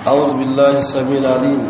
أعوذ بالله السميع العليم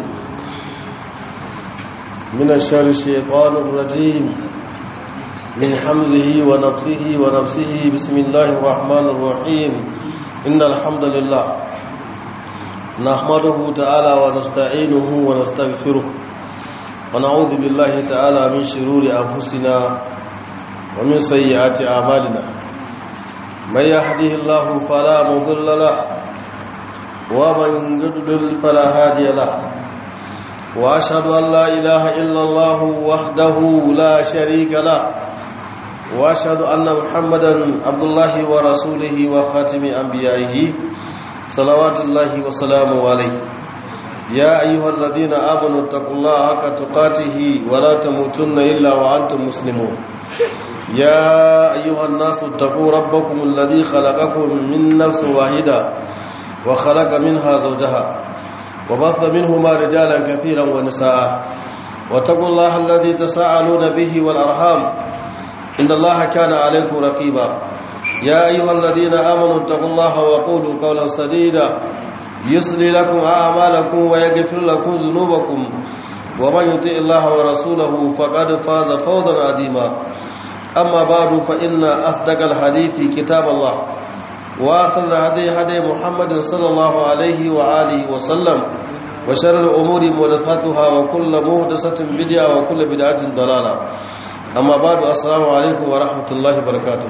من الشر الشيطان الرجيم من حمزه ونفخه ونفسه بسم الله الرحمن الرحيم إن الحمد لله نحمده تعالى ونستعينه ونستغفره ونعوذ بالله تعالى من شرور أنفسنا ومن سيئات أعمالنا من يهده الله فلا مضل له ومن يضلل فلا هادي له واشهد ان لا اله الا الله وحده لا شريك له واشهد ان محمدا عبد الله ورسوله وخاتم انبيائه صلوات الله وسلامه عليه يا ايها الذين امنوا اتقوا الله حق تقاته ولا تموتن الا وانتم مسلمون يا ايها الناس اتقوا ربكم الذي خلقكم من نفس واحده وخلق منها زوجها وبث منهما رجالا كثيرا ونساء واتقوا الله الذي تساءلون به والأرحام إن الله كان عليكم رقيبا يا أيها الذين آمنوا اتقوا الله وقولوا قولا سديدا يصلي لكم أعمالكم ويغفر لكم ذنوبكم ومن يطع الله ورسوله فقد فاز فوزا عظيما أما بعد فإن أصدق الحديث كتاب الله واصل هدي هدي محمد صلى الله عليه وآله وسلم وشر الأمور محدثاتها وكل محدثة بدعة وكل بدعة ضلالة أما بعد السلام عليكم ورحمة الله وبركاته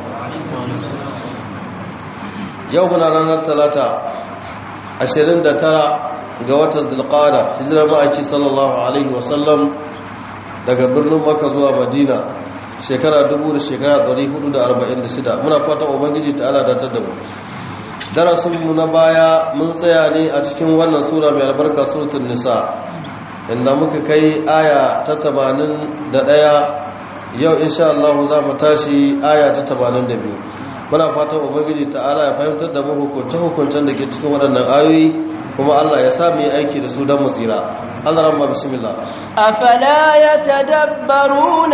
يومنا رانا الثلاثة عشرين دترى قوات القادة هجرة مأكي صلى الله عليه وسلم daga birnin Makka zuwa Madina shekara dubu da shekara 446 muna fatan ubangiji ta ala datar da mu darasinmu na baya mun tsaya ne a cikin wannan sura mai albarka suratul nisa inda muka kai aya ta 81 yau insha Allah za mu tashi aya ta 82 muna fatan ubangiji ta ala ya fahimtar da mu hukunce hukuncen da ke cikin waɗannan ayoyi kuma Allah ya sa mu yi aiki da su don mu tsira Allah ramma bismillah afala yatadabbaruna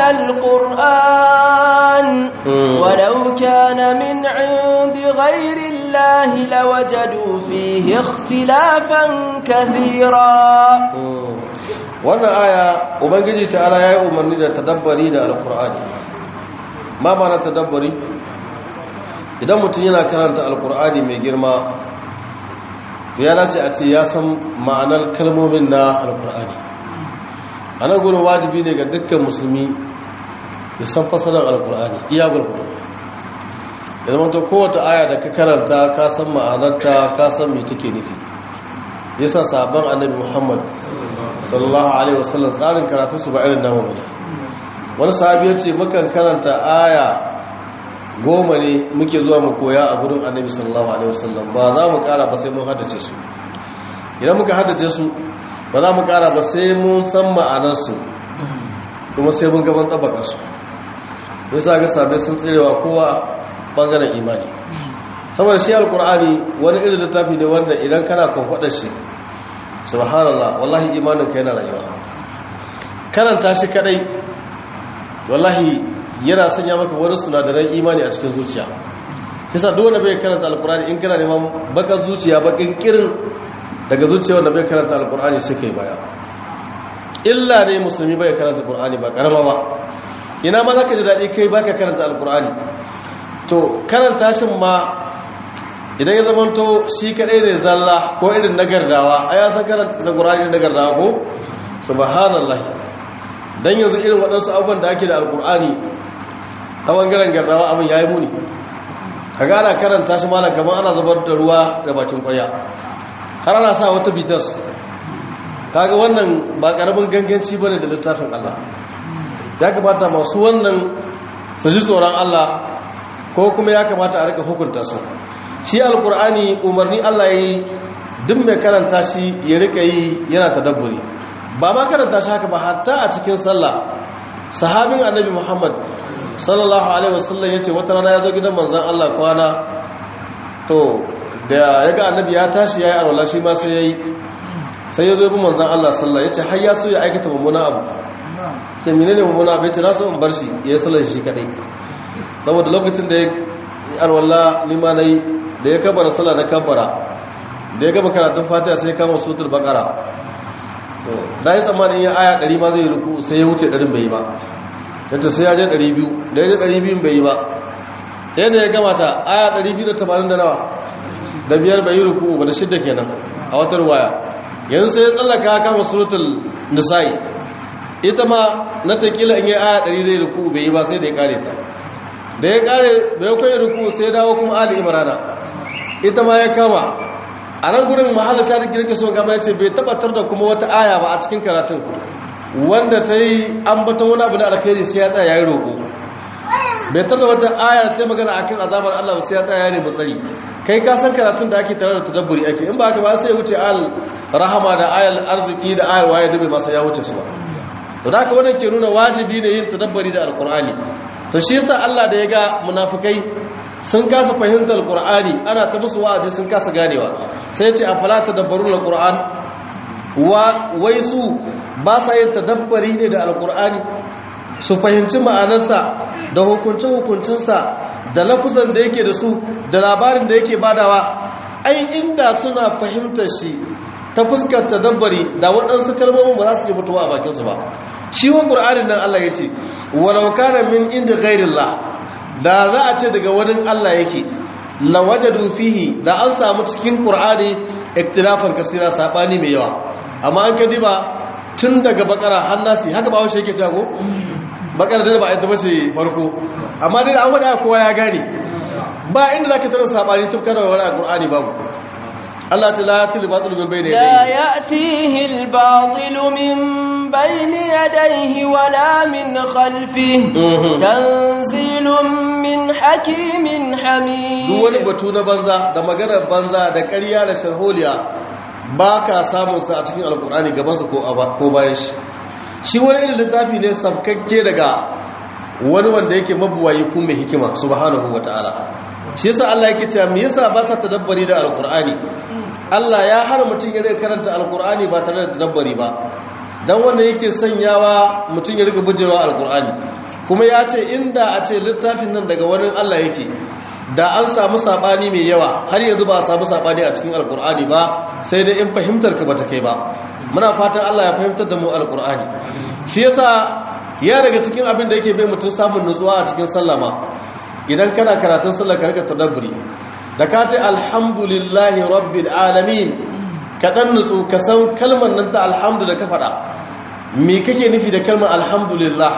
alquran walau kana min 'indi ghayri allahi lawajadu fihi ikhtilafan kathira wannan aya ubangiji ta'ala yayi umarni da tadabbari da alqur'ani ma ma'ana tadabbari idan mutum yana karanta alqur'ani mai girma to ya dace a ce ya san ma'anar kalmomin na alkur'ani a nan gudun wajibi ne ga dukkan musulmi ya san fasarar alkur'ani iya gurgudu ya zama ta kowace aya da ka karanta ka san ma'anarta ka san mai take nufi yasa sabon annabi muhammad sallallahu alaihi wasallam tsarin karatu su ba irin namu bane wani sahabi ya ce mukan karanta aya goma ne muke zuwa mu koya a gudun annabi sallallahu alaihi wasallam ba za mu kara ba sai mun haddace su idan muka haddace su ba za mu kara ba sai mun san ma'anarsu kuma sai mun gaban tsabaka su ya sa ga sabai sun tsirewa kowa bangaren imani saboda shi alkur'ani wani irin littafi ne wanda idan kana kwamfadar shi subhanallah wallahi imanin ka yana rayuwa karanta shi kadai wallahi yana sanya maka wani sinadaran imani a cikin zuciya kisa dole bai karanta alkur'ani in kana neman bakar zuciya bakin kirin daga zuciya wanda bai karanta alkur'ani sai kai baya illa ne musulmi bai karanta alkur'ani ba karama ba ina ma zaka ji dadi kai baka karanta alkur'ani to karanta shin ma idan ya zamanto shi kadai ne zalla ko irin nagardawa ai ya san karanta alkur'ani nagardawa ko subhanallah dan yanzu irin waɗansu abubuwan da ake da alkur'ani ta bangaren gardawa abin ya yi muni ka gana karanta shi malam kamar ana zubar da ruwa da bakin kwaya har ana sa wata bitas kaga wannan ba karamin ganganci ba ne da littafin Allah ya kamata masu wannan su ji tsoron Allah ko kuma ya kamata a rika hukunta su shi alkur'ani umarni Allah ya yi duk mai karanta shi ya rika yi yana tadabburi ba ma karanta shi haka ba hatta a cikin sallah sahabin annabi muhammad sallallahu alaihi wasallam ya ce wata rana ya zo gidan manzan allah kwana to da ya ga annabi ya tashi ya yi alwala shi ma sai ya yi sai ya zo bi manzan allah sallah ya ce har ya so ya aikata mummuna abu sai mene ne mummuna abu ya ce na so in bar shi ya yi sallar shi kadai saboda lokacin da ya alwala nima na yi da ya kabara sallah na kabara da ya gama karatun fatiha sai kama suratul baqara to da yi tsammanin yin aya 100 ma zai ruku sai ya wuce 100 bai yi ba yace sai ya je 200 da ya je 200 bai yi ba yadda ya gama ta aya 280 da nawa da biyar bai yi ruku ba da shidda kenan a watar waya yanzu sai ya tsallaka kama suratul nisa'i ita ma na takila in yi aya 100 zai ruku bai yi ba sai da ya kare ta da ya kare bai kai ruku sai dawo kuma ali imrana ita ma ya kama a nan gurin mahallar shaɗin girka so gama ya ce bai tabbatar da kuma wata aya ba a cikin karatun wanda ta yi ambaton wani abu da alkhairi sai ya tsaya ya yi roƙo bai tar da wata aya ta magana a kan azabar allah sai ya tsaya ya nemi tsari kai ka san karatun da ake tare da tadabburi ake in ba haka ba sai ya wuce al rahama da ayal arziki da ayal waye da bai masa ya wuce su ba to da haka wannan ke nuna wajibi ne yin tadabburi da alkur'ani to shi yasa allah da ya ga munafikai sun kasa fahimtar qur'ani ana ta musu wa'azi sun kasa ganewa sai ce afala tadabbarun alquran wa wai su ba sa yin tadabbari ne da alqur'ani su fahimci ma'anarsa da hukuncin hukuncinsa da lafuzan da yake da su da labarin da yake badawa ai inda suna fahimtar shi ta fuskar tadabbari da waɗansu kalmomin ba za su yi mutuwa a bakinsu ba shi wa qur'anin nan Allah ya ce walau kana min inda ghairillah da za a ce daga wani Allah yake lawajadu fihi da an samu cikin qur'ani iktilafan kasira sabani mai yawa amma an kadi ba tun daga bakara hannasi haka ba wace yake cewa ko bakara da ba ita bace farko amma dai an wada kowa ya gane ba inda zaka tara sabani tun kana wani qur'ani babu Allah ta la yatil batil min bayni لا يأتيه الباطل من بين يديه ولا من خلفه Mhm. تنزيل من حكيم duk wani حميد batu na banza da maganar banza da ƙarya da sharholiya ba ka samun sa a cikin alkur'ani gabansa ko a ba- ko bayan shi shi wani irin littafi ne sabkakke daga wani wanda yake mabuwayi kun mai hikima subhanahu wata'ala shi yasa Allah yake cewa me yasa ba sa tadabbari da alkur'ani Allah ya hana mutum ya rika karanta alkur'ani ba tare da tadabbari ba dan wanda yake sanyawa mutum ya rika bujewa alkur'ani kuma ya ce inda a ce littafin nan daga wani Allah yake da an samu sabani mai yawa har yanzu ba a samu sabani a cikin alkur'ani ba sai dai in fahimtar ka bata kai ba muna fatan Allah ya fahimtar da mu alkur'ani shi yasa ya daga cikin abin da yake bai mutum samun nutsuwa a cikin sallama idan kana karatun sallar ka rika tadabburi da ka ce alhamdulillahi rabbil alamin ka dan nutsu ka san kalmar nan ta alhamdu da ka faɗa me kake nufi da kalmar alhamdulillah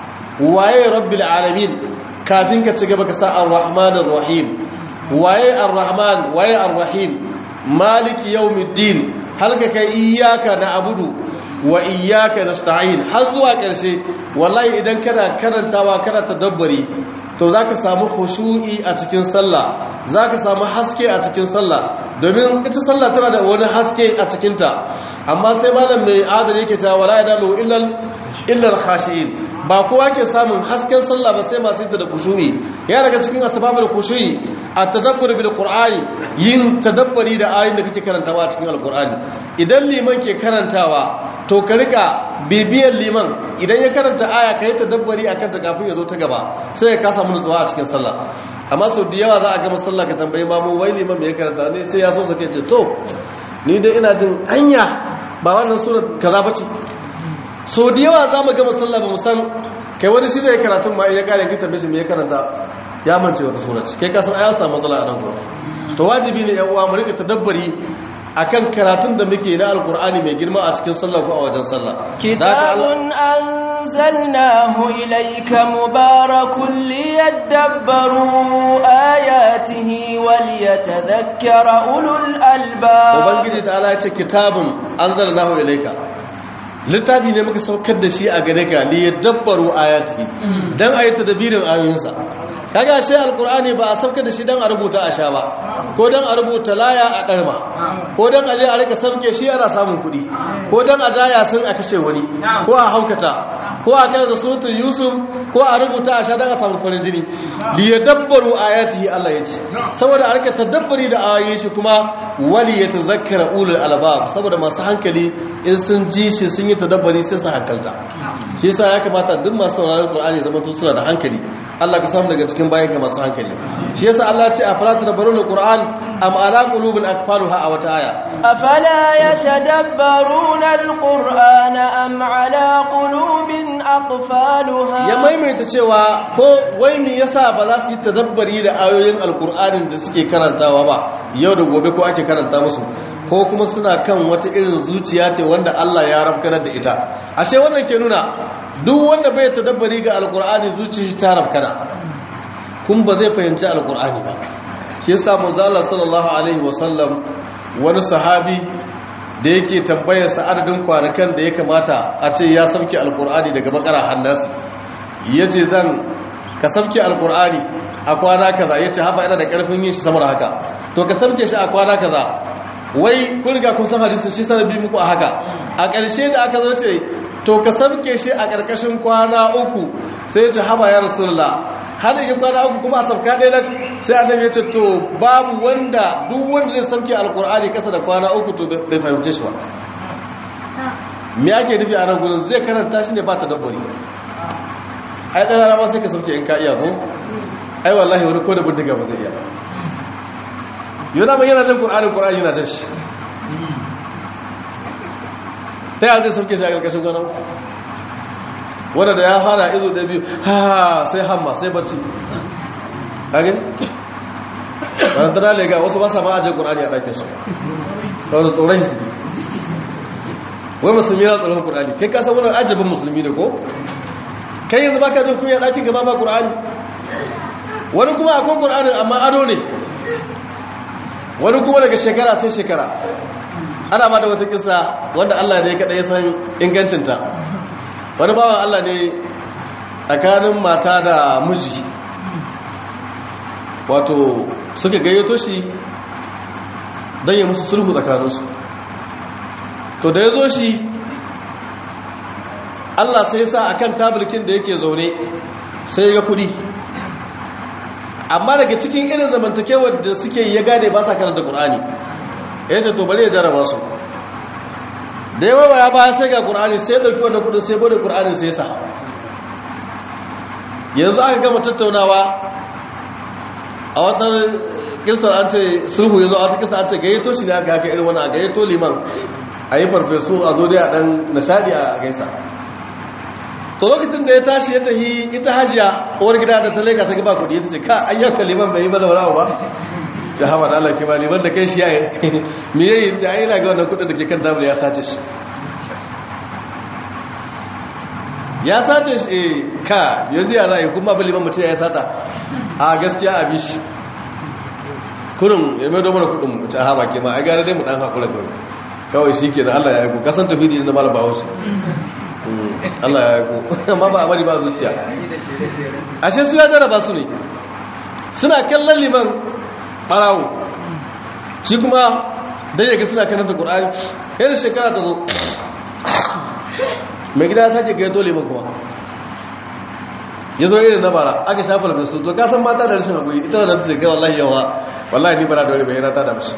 waye rabbil alamin kafin ka ci gaba ka sa ar-rahmanir rahim waye ar-rahman waye ar-rahim maliki yawmiddin halka kai iyyaka na'budu wa iyyaka nasta'in har zuwa ƙarshe wallahi idan kana karantawa kana tadabburi to zaka samu khushu'i a cikin sallah zaka samu haske a cikin sallah domin ita sallah tana da wani haske a cikinta amma sai malam mai adali yake cewa wala yadalu illa illa al-khashi'in ba kowa ke samun hasken sallah ba sai masu yadda da kushu'i ya daga cikin asbabul kushu'i at-tadabbur bil qur'ani yin tadabbari da ayoyin da kake karantawa a cikin alqur'ani idan liman ke karantawa to ka rika bibiyar liman idan ya karanta aya ka yi tadabbari akan ta kafin ya zo ta gaba sai ya kasa mun tsawa a cikin sallah amma sau da yawa za a gama sallah ka tambayi mamu wai liman me ya karanta ne sai ya so sake ce to ni dai ina jin anya ba wannan sura kaza bace so da yawa za mu gama sallah ba mu san kai wani shi zai karatun ma ya kare ki tambaye shi me ya karanta ya mance wata sura ce kai ka san ayan samu matsala a nan gurin to wajibi ne yan uwa mu rika tadabbari akan karatun da muke na alkur'ani mai girma a cikin sallah ko a wajen sallah Da haka كتاب Allah- أنزلناه إليك مبارك ليدبروا آياته وليتذكر أولو الألباب ubangiji ta ala ya ce kitabun anzalnahu ilayka littafi ne muka saukar da shi a gare ka li yadabbaru ayati dan ayi tadbirin ayoyinsa kaga shi alqur'ani ba a saukar da shi dan a rubuta a sha ba ko dan a rubuta laya a karma ko dan aje a rika sauke shi ana samun kuɗi ko dan a jaya sun a kashe wani ko a haukata ko a kai da suratul yusuf ko a rubuta a sha dan a samu farin jini li yadabbaru ayatihi Allah ya ce saboda a rika tadabbari da ayoyin shi kuma wali ya tazakkara ulul albab saboda masu hankali in sun ji shi sun yi tadabbari sai su hankalta shi yasa ya kamata duk masu sauraron Qur'ani zama to suna da hankali Allah ka samu daga cikin bayan ka masu hankali shi yasa Allah ya ce a falatu da barul Qur'an am ala qulubin akfaluha a wata aya أفلا يتدبرون القرآن أم على قلوب أقفالها ya maimaita cewa ko wai me yasa ba za su yi tadabbari da ayoyin alkur'anin da suke karantawa ba yau da gobe ko ake karanta musu ko kuma suna kan wata irin zuciya ce wanda Allah ya rafkanar da ita ashe wannan ke nuna duk wanda bai tadabbari ga alkur'ani zuciya ta rafkana kun ba zai fahimci alkur'ani ba shi yasa manzo Allah sallallahu alaihi wasallam wani sahabi da yake tambayar sa adadin kwanakan da ya kamata a ce ya sauke alkur'ani daga bakara hannasi yace zan ka sauke alkur'ani a kwana kaza yace haba ina da karfin yin shi sama da haka to ka sauke shi a kwana kaza wai kun riga kun san hadisin shi sanabi muku a haka a ƙarshe da aka zo ce to ka sauke shi a ƙarƙashin kwana uku sai yace haba ya rasulullah har yi kwana uku kuma a sauka ɗaya lak sai annabi ya ce to babu wanda duk wanda zai sauke alkur'ani kasa da kwana uku to bai fahimce shi ba me ake nufi a nan gudun zai karanta shi ne ba ta dabbari ai ɗan rama sai ka sauke in ka iya ko ai wallahi wani ko da bindiga ba zai iya yau da yana jan ƙur'anin ƙur'ani yana jan shi ta yi zai sauke shi a ƙarƙashin kwana uku wanda da ya fara izo da biyu ha sai hamma sai barci kagin barantana lega wasu ba sa ma ajiyar ƙur'ani a ɗakin su kawai tsoron shi suke wai musulmi na tsoron ƙur'ani kai kasa wani ajabin musulmi ne ko kai yanzu ba ka jin kunya ɗakin gaba ba ƙur'ani wani kuma akwai ƙur'ani amma ado ne wani kuma daga shekara sai shekara ana ma da wata kisa wanda allah ne kaɗai ya san ingancinta wani bawan Allah ne tsakanin mata da miji wato suka gayyato shi don yi musu sulhu tsakaninsu to da ya zo shi Allah sai sa akan tabirkin da yake zaune sai ya kudi amma daga cikin irin zamantakewar da suke ya gane ba sa karanta ƙur'ani ya ce to bari ya jarraba su da yawa ba ya ba sai ga ƙur'ani sai ɗauki wannan kudin sai bude ƙur'ani sai sa yanzu aka gama tattaunawa a wata kisar an ce sulhu yanzu a wata kisar an ce gayyato shi ne aka haka irin wani a gayyato liman a yi farfesu a zo dai a ɗan nishadi a gaisa to lokacin da ya tashi ya tahi ita hajiya uwar gida da ta leka ta gaba kudi ya ce ka an yanka liman bai yi ba da wani ba shi hama da Allah ke ba liman da kai shi ya yi me yayi ta yi na ga wannan kudin da ke kan damar ya sace shi ya sace shi eh ka yanzu ya za a yi kuma ba liman mutum ya sata a gaskiya a bi shi kurin ya mai domar kudin mutum a hama ke ma a gara dai mu dan haƙura kawai kawai shi ke da Allah ya aiko kasan tafi da mara ba wasu Allah ya aiko amma ba a bari ba zuciya ashe su ya jaraba su ne suna kallon liman ɓarawo shi kuma dai yaga suna kananta ƙur'ani irin shekara ta zo mai gida ya sake ga ya tole min kuma ya zo irin na bara aka shafa da su to kasan mata da rashin haƙuri ita da ta ce kai wallahi yawa wallahi ni bara da wani bayyana ta da mashi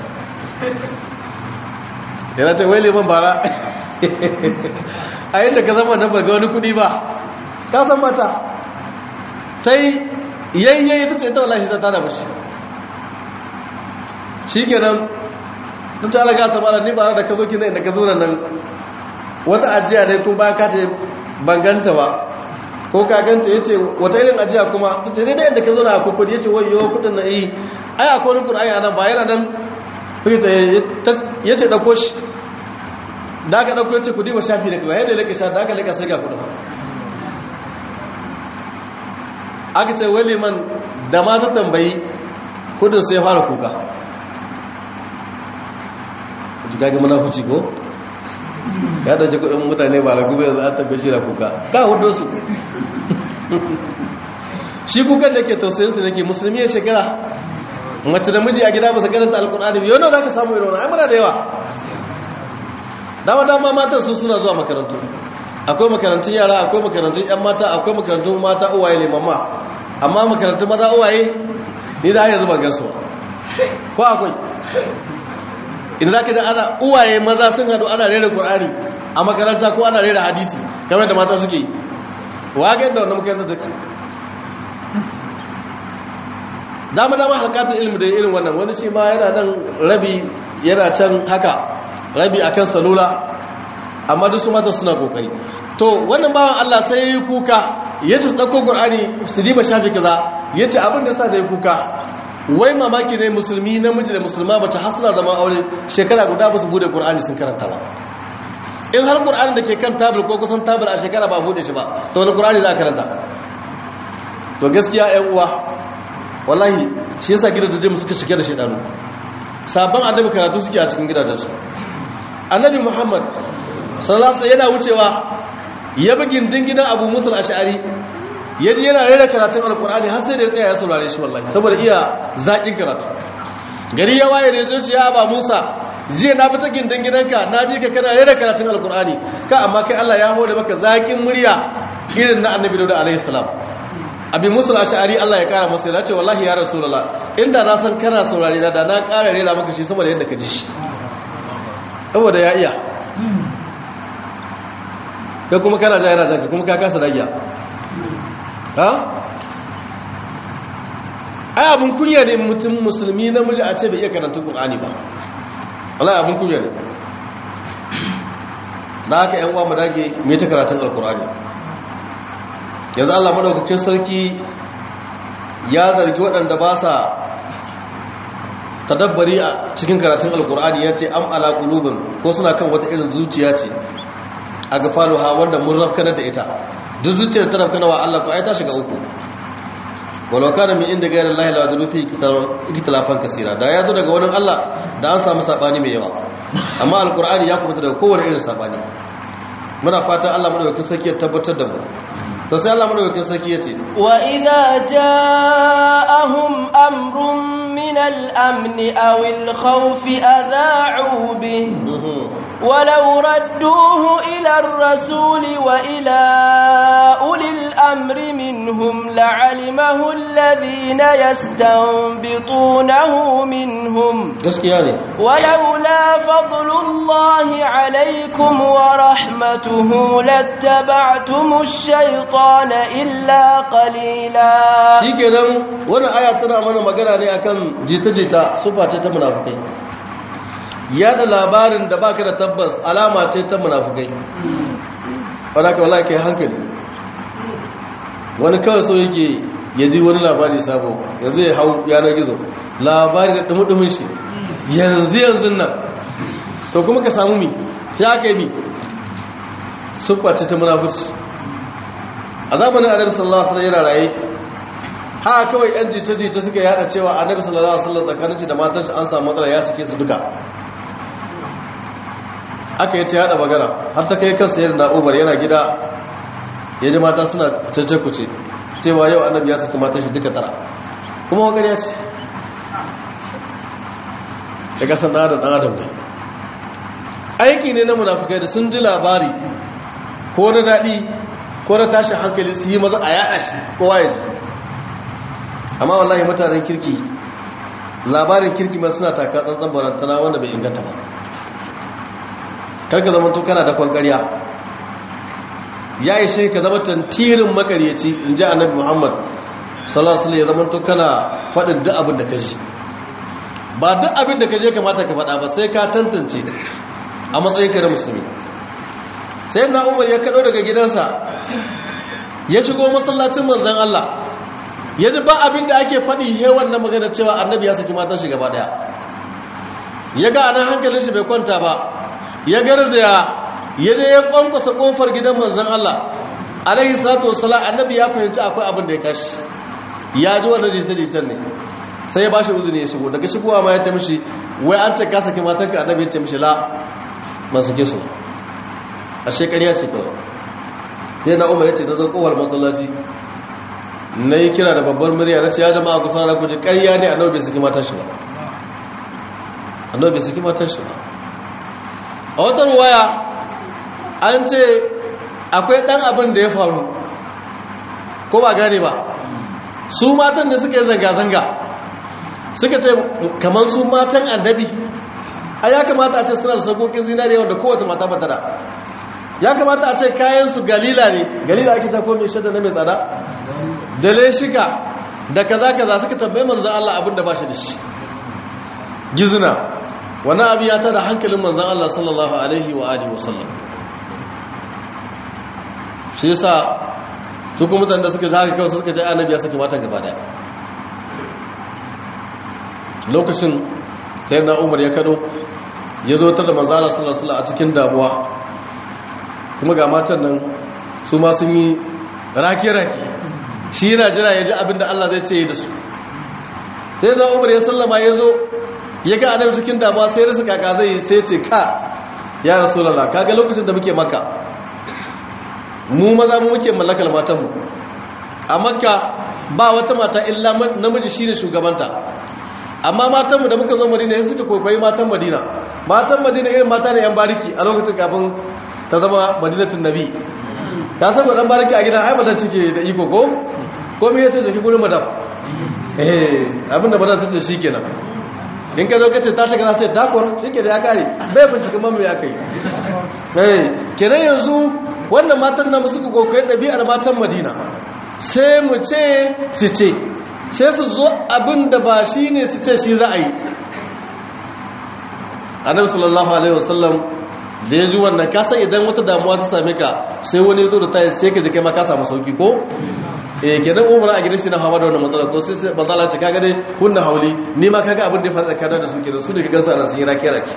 yana ce wai liman bara a yadda ka zama nan ba ga wani kudi ba kasan mata ta yi yayyayi ta ce ta wallahi ta da mashi shi kenan ta ta alaga ta mara ni bara da ka zo kina inda ka zo nan wata ajiya dai kuma bayan ka ce banganta ba ko ka ganta ya ce wata irin ajiya kuma ta ce daidai yadda ka zo na kukudi ya ce wayo kudin na yi ai akwai wani kur'ani a nan ba yana nan ya ce ɗauko shi da aka ɗauko ya ce kudi ba shafi da kaza yadda ya laka sha da aka laka sai ga kudin aka ce wani man da ma ta tambayi kudin sai fara kuka a ji gagi mana huci ko ya dauke kudin mutane ba ragu bai za a tabbe shi da kuka ka hudu su shi kukan da ke tausayin su nake musulmi ya shekara mace da miji a gida ba su karanta alkur'ani biyu wanda za ka samu irin wani ai muna da yawa dama dama matan su suna zuwa makarantu akwai makarantun yara akwai makarantun yan mata akwai makarantun mata uwaye ne mamma amma makarantun maza uwaye ni da hanyar zuba gasu ko akwai in za ka da ana uwaye maza sun hadu ana rera ƙur'ani a makaranta ko ana rera hadisi kamar da mata suke yi wa ga yadda wannan makarantar take dama dama halkatar ilmi da irin wannan wani shi ma yana nan rabi yana can haka rabi akan salula amma duk su mata suna kokari to wannan bawan Allah sai ya yi kuka ya ce ɗauko ƙur'ani su diba shafi kaza ya ce abin da sa da ya kuka wai mamaki ne musulmi namiji da musulma ba ta hasira zama aure shekara guda ba su bude ƙur'ani sun karanta ba in har ƙur'ani da ke kan tabir ko kusan tabir a shekara ba bude shi ba to wani ƙur'ani za a karanta to gaskiya ‘yan uwa wallahi shi yasa gidajen suka cike da shaidanu sabon annabi karatu suke a cikin gidajensu annabi muhammad sallallahu yana wucewa ya bi gindin gidan abu musul ash'ari ya ji yana rera karatun alkur'ani har sai da ya tsaya ya saurare shi wallahi saboda iya zaƙin karatu gari ya waye da zuciya ba musa jiya na fita gindin gidanka na ji ka kana rera karatun alkur'ani ka amma kai allah ya hore maka zaƙin murya irin na annabi dauda alaihi salam abin musul ash'ari allah ya kara masa ya ce wallahi ya rasulullah inda na san kana saurare na da na ƙara rera maka shi saboda yadda ka ji shi saboda ya iya kai kuma kana ja yana janka kuma ka kasa dagiya ha ai abin kunya ne mutum musulmi namiji a ce bai iya karanta qur'ani ba wallahi abin kunya ne da haka yan uwa mu dage mu ta karatun alqur'ani yanzu Allah madaukakin sarki ya zargi waɗanda ba sa tadabbari a cikin karatun alqur'ani yace am ala qulubin ko suna kan wata irin zuciya ce a gafaluha wanda mun rafkanar da ita duk zuciyar ta rafkanar wa Allah ko ai ta shiga uku walau kana min inda gairar Allah la wajadu fi ikhtilafan kaseera da ya zo daga wurin Allah da an samu sabani mai yawa amma alqur'ani ya kubuta daga kowane irin sabani muna fatan Allah madaukakin sarki ya tabbatar da mu to sai Allah madaukakin sarki yace wa idza ja'ahum amrun min al-amn aw al-khawf adha'u bihi ولو ردوه إلى الرسول وإلى أولي الأمر منهم لعلمه الذين يستنبطونه منهم ولولا فضل الله عليكم ورحمته لاتبعتم الشيطان إلا قليلا shi kenan wannan aya tana mana magana ne akan jita-jita sufa ce ta munafukai yada labarin da baka da tabbas alama ce ta munafukai wadda ka wala kai hankali wani kawai so yake ya ji wani labari sabo yanzu ya hau yanar gizo labari da dumudumin shi yanzu yanzu nan to kuma ka samu mi shi aka yi mi suffa ce ta munafuci a zamanin annabi sallallahu alaihi wasallam yana raye ha kawai yan jita-jita suka yada cewa annabi sallallahu alaihi wasallam tsakanin da matan shi an samu matsala ya sake su duka aka yi ta yada magana har ta kai kansa yadda na'ubar yana gida ya ji mata suna cece-kuce cewa yau annabi ya saki matan shi duka tara kuma wakar ya ce ya kasar na adam adam ne aiki ne na munafukai da sun ji labari ko na daɗi ko na tashin hankali su yi maza a yada shi kowa ya ji amma wallahi mutanen kirki labarin kirki ma suna taka tsantsan barantana wanda bai inganta ba karka zama to kana da kwankariya ya yi shi ka zama tantirin makaryaci in ji annabi muhammad salasala ya zama to kana faɗin duk abin da ka ji ba duk abin da ka je kamata ka faɗa ba sai ka tantance a matsayin ka da musulmi sai na umar ya kaɗo daga gidansa ya shigo masallacin manzan allah ya ji ba abin da ake faɗi hewan na magana cewa annabi ya saki matan shi gaba ɗaya ya ga anan hankalin shi bai kwanta ba ya garzaya ya je ya kwankwasa kofar gidan manzan Allah alaihi salatu wassalam annabi ya fahimci akwai abin da ya kashi ya ji wannan jita-jitan ne sai ya bashi uzuri ya shigo daga shigowa ma ya ce mishi wai an ce ka saki matanka annabi ya ce mishi la ban sake su a shekariya ce kawai sai na umar ya ce na zo kowar masallaci na yi kira da babbar murya na ce ya jama'a kusa na kuji ƙarya ne annabi bai saki matan shi ba annabi bai saki matan shi ba a wata ruwaya an ce akwai ɗan abin da ya faru ko ba gane ba su matan da suka yi zanga-zanga suka ce kamar su matan annabi a ya kamata a ce suna da sarkokin zinariya wanda kowace mata bata da ya kamata a ce kayansu galila ne galila ake ta kome shaɗa na mai tsada da leshika da kaza kaza suka tambaye manzon Allah abin da ba shi da shi gizna wani abu ya tada hankalin manzon Allah sallallahu alaihi wa alihi wasallam shi yasa su kuma mutanen da suka ji haka kawai suka ji annabi ya saki matan gaba daya lokacin sai na umar ya kado ya zo ta da manzala sallallahu a cikin damuwa kuma ga matan nan su ma sun yi rake-rake shi yana jira ya ji abin da Allah zai ce da su sai na umar ya sallama ya zo ya ga annabi cikin damuwa sai rasu kaka zai sai ce ka ya rasulullah kaga lokacin da muke maka mu maza mu muke mallakar matanmu a makka ba wata mata illa namiji shine shugabanta amma matanmu da muka zo madina sai suka kwaikwayi matan madina matan madina irin mata ne yan bariki a lokacin kafin ta zama madinatun nabi ka san dan bariki a gidan ai ba zan cike da iko ko ko me yace jiki gurin madam eh abinda ba za ta ce shikenan in ka zo ka ce ta shiga za ta ce takor shike da ya kare bai binciken mamu ya kai eh kenan yanzu wannan matan nan suka kokoyi ɗabi'ar matan madina sai mu ce su ce sai su zo abin da ba shi ne su ce shi za a yi annabi sallallahu alaihi wasallam da ya ji wannan kasan idan wata damuwa ta same ka sai wani ya zo da tayi sai ka ji kai ma ka samu sauki ko eh kenan umar a gidan shi na hawa da wannan matsala ko sai bazala ce kaga dai kunna hauli ni ma kaga abin da ya faru tsakanin da su kenan su da ka gansa ana sun yi rake rake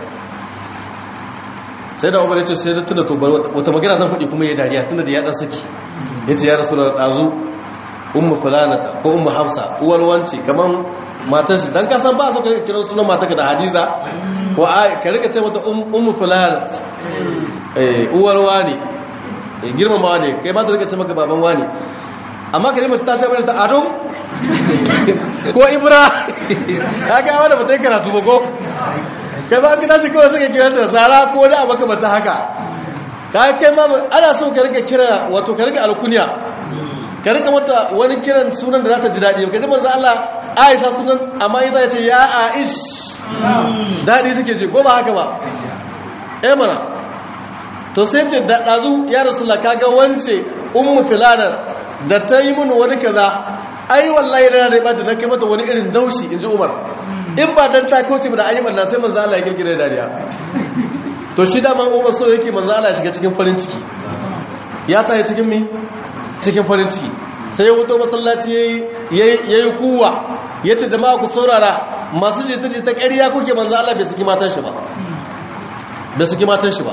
sai da umar ya ce sai da tunda to wata magana zan faɗi kuma ya dariya tunda da ya dan saki ya ce ya rasu da ɗazu ummu fulanata ko ummu hafsa uwar wance kaman matar shi dan kasan ba su kiran sunan matarka da hadiza ko ka rika ce mata ummu fulanat eh uwar wani eh girmamawa ne kai ba ta rika ce maka baban wani amma kalimar ta ce mana ta ado ko ibra kaga wanda ba ta yi karatu ba ko kai ba ka tashi kawai suka kira da zara ko da abaka bata haka ka kai ma ana so ka rika kira wato ka rika alkunya ka rika mata wani kiran sunan da za ta ji daɗi ka ji manzo Allah Aisha sunan amma ita ce ya Aish daɗi take ji ko ba haka ba eh mana to sai ce da dazu ya rasulullah kaga wance ummu filana da ta yi mun wani kaza ai wallahi da na bata na kai mata wani irin daushi inji Umar in ba dan ta kauce da ayyukan da sai manzo Allah ya kirkire dariya to shi da man Umar so yake manzo Allah ya shiga cikin farin ciki ya sa ya cikin mi cikin farin ciki sai ya wuto masallaci ya yi kuwa ya ce jama'a ku saurara masu jita ta ƙarya kuke manzo Allah bai suki matan shi ba bai suki matan shi ba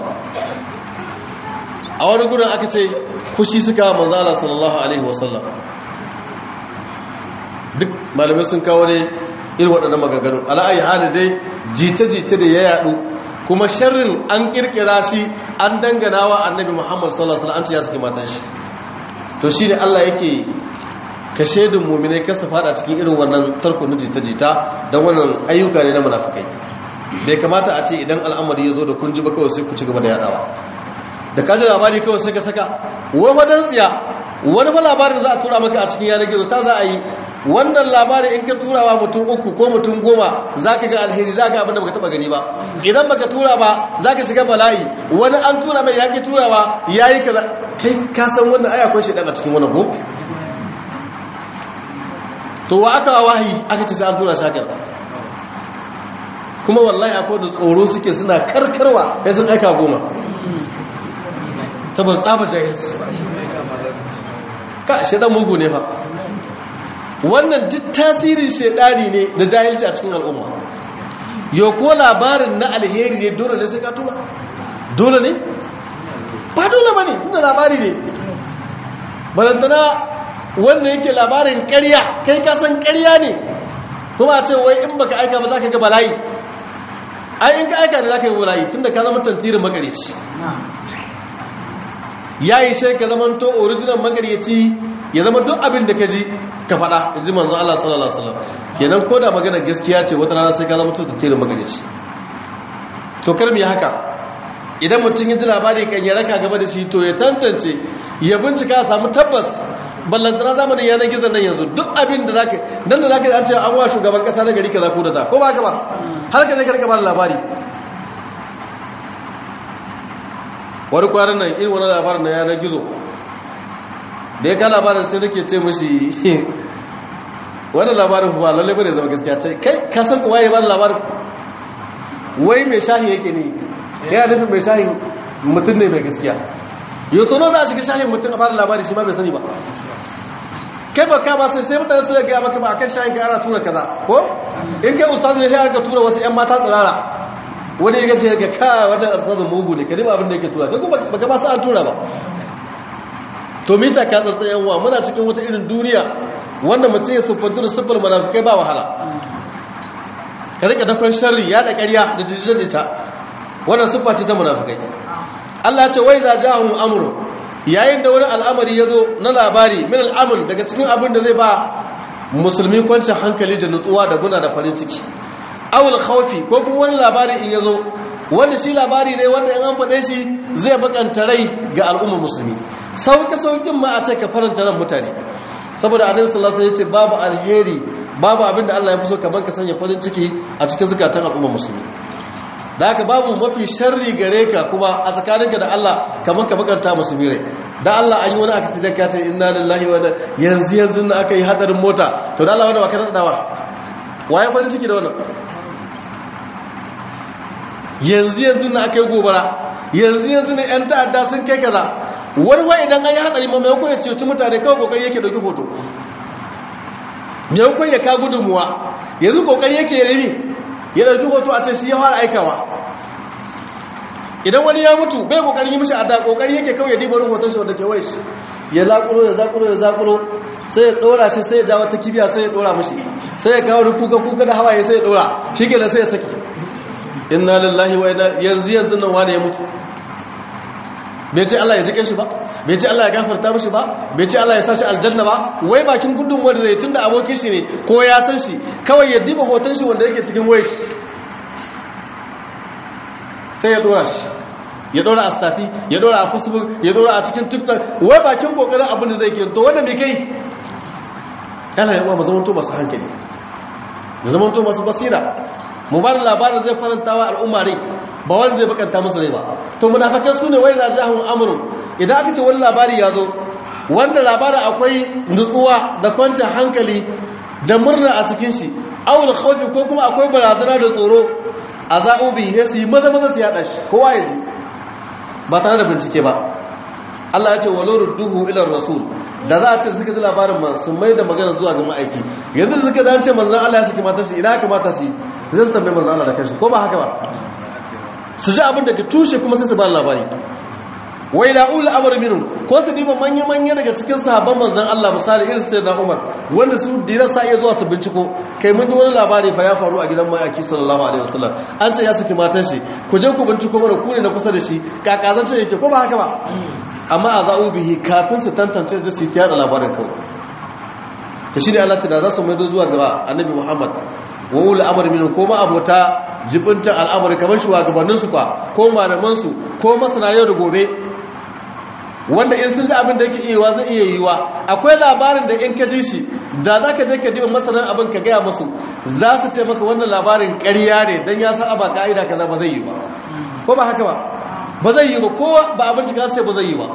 a wani gudun aka ce kushi suka manzo Allah sallallahu alaihi wasallam duk malamai sun kawo ne irin waɗannan magagarin ala'ayi hali dai jita-jita da ya yaɗu kuma sharrin an ƙirƙira shi an dangana wa annabi muhammad sallallahu alaihi wasallam an ce ya suki matan shi to shi ne Allah yake ka shaidun mummine kasa fada cikin irin wannan tarko na jita-jita don wannan ayyuka ne na munafikai bai kamata a ce idan al'amari ya zo da kun ji ba kawai sai ku ci gaba da yadawa da kaji labari kawai sai ka saka wani wadan tsiya wani fa labarin za a tura maka a cikin yanar gizo ta za a yi wannan labarin in ka turawa mutum uku ko mutum goma za ka ga alheri za ka abin da baka taba gani ba idan baka tura ba za ka shiga bala'i wani an tura mai yaƙi turawa ya yi kaza kai ka san wannan aya kun shaidan a cikin wani ko to wa aka wahayi aka ce sai an tura shakar kuma wallahi akwai da tsoro suke suna karkarwa ya sun aika goma saboda tsabar jahilci ka shaidan mugu ne fa wannan duk tasirin shaidani ne da jahilci a cikin al'umma yau ko labarin na alheri ne dole ne sai ka tura dole ne ba dole ba ne tunda labari ne barantana wanda yake labarin ƙarya kai kasan ƙarya ne kuma a ce wai in baka aika ba za ka ga bala'i ai in ka aika da za ka ga bala'i tunda ka zama tantirin makarici ya yi shai ka zama to original makarici ya zama duk abin da ka ji ka faɗa in ji manzo Allah sallallahu alaihi wasallam kenan ko da magana gaskiya ce wata rana sai ka zama to tantirin makarici to kar mu yi haka idan mutum ya ji labari kan ya raka gaba da shi to ya tantance ya bincika samu tabbas ballantana zamanin yanar gizon nan yanzu duk abin da zaka nan da zaka an ce an wa shugaban kasa na gari kaza ko da ta ko ba ka ba har ka je ka rika ba labari wani kwanan nan irin wani labarin na yanar gizo da ya ka labarin sai nake ce mashi wannan labarin kuma lalle bane zama gaskiya ce kai ka san kuma ya bada labarin wai mai shahi yake ne ya nufin mai shahi mutum ne mai gaskiya yau sono za a shiga shahin mutum a bada labari shi ma bai sani ba kai ba ka ba sai sai mutane su da gaya maka ba akan shahin ka ana tura kaza ko in kai ustazu ne sai aka tura wasu yan mata tsirara wani ya gaje ga ka wannan ustazu mugu ne kadima abin da yake tura kai kuma baka ba sa an tura ba to mita ka tsatsayen wa muna cikin wata irin duniya wanda mutum ya siffantu da siffar munafikai ba wahala ka rika dakon sharri ya da ƙarya da jijjin ita wannan siffa ce ta munafikai Allah ya ce wai za jahum amrun yayin da wani al'amari ya zo na labari min al'amur daga cikin abin da zai ba musulmi kwancin hankali da nutsuwa da guna da farin ciki awul khawfi ko kuma wani labari in ya zo wanda shi labari ne wanda in an faɗe shi zai bakanta rai ga al'ummar musulmi sauƙi sauƙin ma a ce ka faranta ran mutane saboda annabi sallallahu alaihi wasallam ya ce babu alheri babu abin da Allah ya fi so kamar ka sanya farin ciki a cikin zukatan al'ummar musulmi da haka babu mafi sharri gare ka kuma a tsakaninka da Allah kamar ka bakanta musulmi rai da Allah an yi wani accident ka ce inna lillahi wa yanzu yanzu na aka yi hadarin mota to da Allah wanda ba ka dawa waye farin ciki da wannan yanzu yanzu na aka yi gobara yanzu yanzu ne yan ta'adda sun kai kaza wani wa idan an yi hadari ma maimakon ya ceci mutane kawai kokari yake dauki hoto maimakon ya ka gudunmuwa yanzu kokari yake rami ya dauki hoto a ce shi ya fara aikawa idan wani ya mutu bai kokarin yi mishi a da kokari yake kawai ya diba hoton shi wanda ke wai shi ya zakuro ya zakuro ya zakuro sai ya dora shi sai ya ja wata kibiya sai ya dora mishi sai ya kawo kuka kuka da hawaye sai ya dora shikenan sai ya saki inna lillahi wa inna yanzu yanzu nan wani ya mutu bai ce Allah ya jike shi ba bai ce Allah ya gafarta mishi ba bai ce Allah ya sashi aljanna ba wai bakin gudun wanda zai tunda abokin shi ne ko ya san shi kawai ya diba hoton shi wanda yake cikin wayar sai ya dora shi ya dora a stati ya dora a facebook ya dora a cikin tiktok wai bakin kokarin abin da zai ke to wanda bai kai yana yi uwa mazamanto masu hankali mazamanto masu basira mu ba da labarin zai faranta wa al'umma rai ba wanda zai bakanta musu rai ba to munafakan su ne wai za jahun amurin idan aka ce wani labari ya zo wanda labarin akwai nutsuwa da kwancin hankali da murna a cikin shi awul khawfi ko kuma akwai barazana da tsoro a za'ubi ya su yi maza maza su yada shi kowa ya ji ba tare da bincike ba Allah ya ce wa lorud duhu ilar rasul da za a ce suka ji labarin man sun mai da magana zuwa ga ma'aiki yanzu da suka zance manzan Allah ya saki matar shi ina kamata su yi zai su tambayi manzan Allah da kashi ko ba haka ba su ji abin da ka tushe kuma sai su ba labari wai la'ul amr minhum ko su diba manya manya daga cikin sahabban manzon Allah misali irin sayyidina Umar wanda su dira sa iya zuwa su binciko kai mun ji wani labari fa ya faru a gidan mayaki sallallahu alaihi wasallam an ce ya saki matan shi ku je ku binciko mana ku ne na kusa da shi kakazance yake ko ba haka ba amma a za'u bihi kafin su tantance da su yi da labarin kawai to shine Allah ta da za su mai zuwa gaba annabi Muhammad wa ul amr minhum ko ma abota jibinta al'amari kamar shugabanninsu kwa ko malamansu ko masana yau da gobe wanda in sun ji abin da yake iya zai iya yiwa akwai labarin da in ka ji shi da za ka je ka diba masanan abin ka gaya masu za su ce maka wannan labarin ƙarya ne don ya san aba ka'ida kaza ba zai yi ba ko ba haka ba ba zai yi ba kowa ba abin da sai ba zai yi ba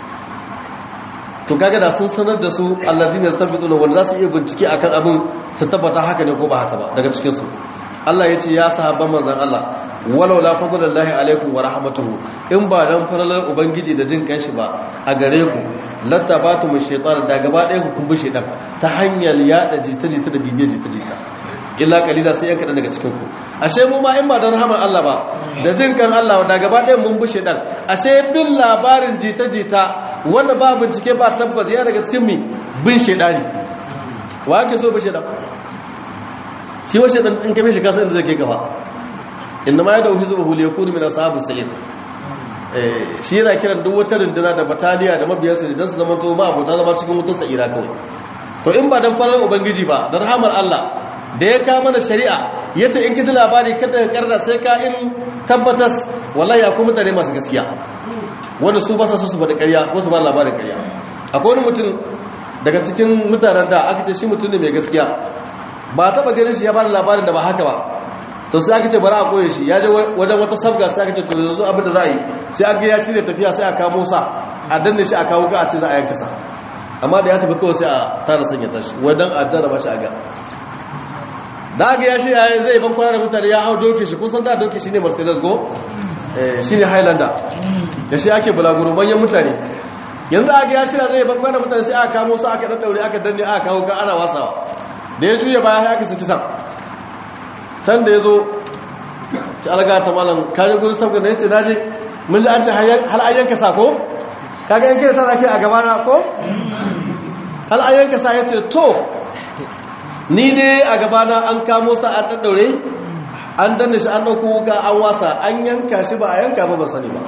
to kaga da sun sanar da su alladhina yastabiquna wanda za su iya bincike akan abin su tabbata haka ne ko ba haka ba daga cikin su Allah ya ce ya sahabban manzon Allah walau la fadlullahi alaikum wa rahmatuhu in ba dan faralar ubangiji da jin kanshi ba a gare ku lattabatu mu shaytan da gaba ɗaya ku kumbi shaytan ta hanyar yada jita-jita da bibiye jita-jita illa kalila sai yan kadan daga cikin ku ashe mu ma in ba dan rahmar Allah ba da jin kan Allah da gaba ɗaya mun bi shaytan ashe bin labarin jita-jita wanda ba bincike ba tabbas ya daga cikin mi bin shaydani wa yake so bi shaytan shi wa shaytan in kame shi kasa inda zai kai gaba inda ma ya da ofisu bahul ya kuni min ashabus sa'id shi yana kiran duk wata runduna da bataliya da mabiyarsa don su zama to ba abota zama cikin wutar sa'ira kawai to in ba dan farar ubangiji ba da rahamar Allah da ya kawo mana shari'a yace in kiji labari kada ka karda sai ka in tabbatas wallahi akwai mutane masu gaskiya wanda su ba sa so su bada ƙarya ko su ba labarin ƙarya akwai wani mutum daga cikin mutanen da aka ce shi mutum ne mai gaskiya ba taba ganin shi ya bada labarin da ba haka ba to sai aka ce bari a koye shi ya je wajen wata sabga sai aka ce to yanzu abin da za a yi sai aka ya shirya tafiya sai a kamo sa a danne shi a kawo ka a ce za a yanka sa amma da ya tafi kawai sai a tara sanya tashi wadan a jarraba shi a ga da ga ya shi yayin zai ban kwana da mutane ya hau doke shi kusan da doke shi ne mercedes go shi ne highlander da shi ake bulaguro manyan mutane yanzu aka ya shirya zai ban kwana mutane sai aka kamo su aka daddaure aka danne aka kawo ka ana wasawa da ya juya baya ya kisa kisan can da ya zo ki alga ta malam kaje gurin sabga da yace naje mun ji an ce hal ayyanka sa ko kaga yanke ta zaki a gaba na ko hal ayyanka sa yace to ni dai a gaba na an kamo sa an daddaure an danne shi an dauko wuka an wasa an yanka shi ba a yanka ba ban sani ba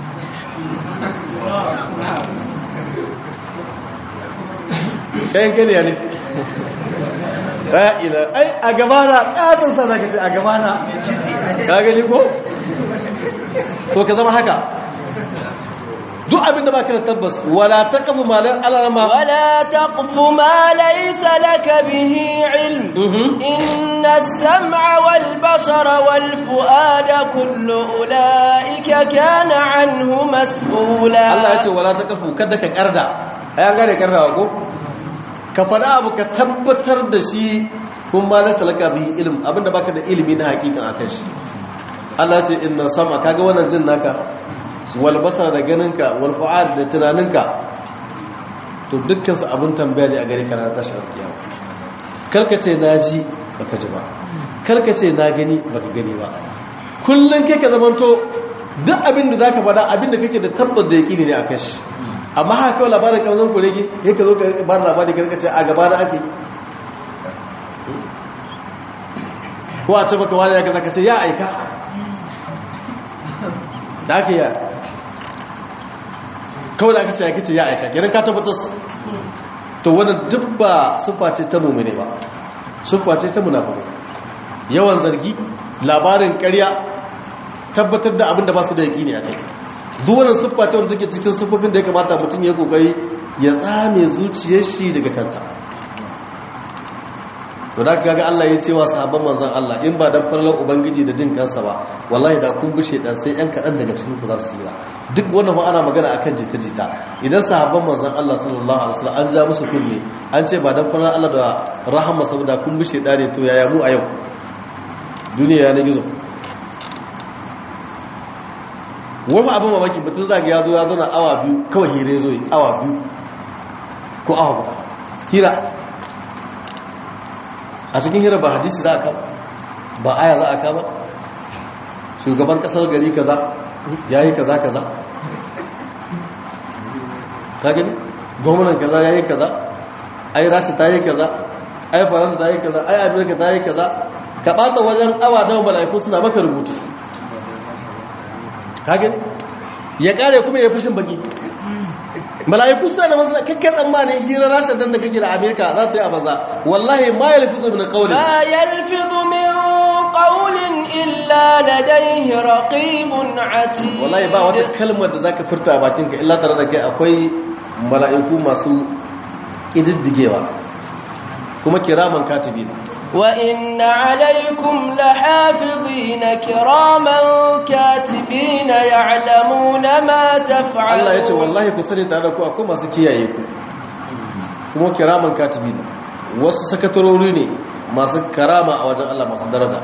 kayan kai ne ya ne ra'ila ai a gabana ƙaton sa za ka ce a gabana ka gani ko? to ka zama haka duk abinda ba ka da tabbas wala ta kafu malin alarama ولا تقف ما ليس لك به علم إن السمع والبصر والفؤاد كل أولئك كان عنه مسؤولا Allah ya ce wala ta kafu kada ka karda ai an gane kardawa ko ka faɗa abu ka tabbatar da shi kun ma lasta laka bi ilm abinda baka da ilimi na hakikan akan shi Allah ce inna sama kaga wannan jin naka wal basara da ganinka wal fu'ad da tunaninka to dukkan su abin tambaya ne a gare ka na tashar kiyama karka ce na ji baka ji ba karka ce na gani baka gani ba kullun kai ka zamanto duk abin da zaka faɗa abin da kake da tabbata da yaqini ne akan shi amma haka kawai labarin kamzon ku rege ya ka zo ka ba da labari ka ce a gaba da ake ko a ce baka wani ya kaza ka ce ya aika da aka yi kawai da aka ce ya kace ya aika gidan ka tabbatas to wani duk ba sufa ce ta mummune ba sufa ce ta munafiki yawan zargi labarin karya tabbatar da abin da ba su da yaƙini a kai zuwanin siffa ce wanda take cikin siffofin da ya kamata mutum ya kokari ya tsame zuciyar shi daga kanta to da kaga Allah ya ce wa sahabban manzon Allah in ba dan farlan ubangiji da jin kansa ba wallahi da kun bushe dan sai yan kadan daga cikin ku za su tsira duk wannan ma ana magana akan jita-jita idan sahabban manzon Allah sallallahu alaihi wasallam an ja musu kunne an ce ba dan farlan Allah da rahama saboda kun bushe dare to yaya mu a yau duniya ya na gizo wani abin mamaki mutum zaga ya zo ya zauna awa biyu kawai hira zo yi awa biyu ko awa guda hira a cikin hira ba hadisi za a kama ba aya za a kama shugaban kasar gari kaza ya yi kaza kaza ka gani gwamnan kaza ya yi kaza ai rashi ta yi kaza ai faransa ta yi kaza ai amerika ta yi kaza ka ɓata wajen awa don mala'iku suna maka rubutu kage ya kare kuma ya fushin baki mala'iku suna da masu kakkan tsammanin hirar rashin dan da kake da amerika za ta yi a maza wallahi ma yalfizu min qawlin ما يلفظ من قول إلا لديه رقيب عتيد wallahi ba wata kalmar da zaka furta a bakinka illa tare da kai akwai mala'iku masu kididdigewa kuma kiraman katibi وإن عليكم لحافظين كراما كاتبين يعلمون ما تفعلون Allah ya ce wallahi ku sani tare da ku akwai masu kiyaye ku kuma kiraman katibi wasu sakatarori ne masu karama a wajen Allah masu daraja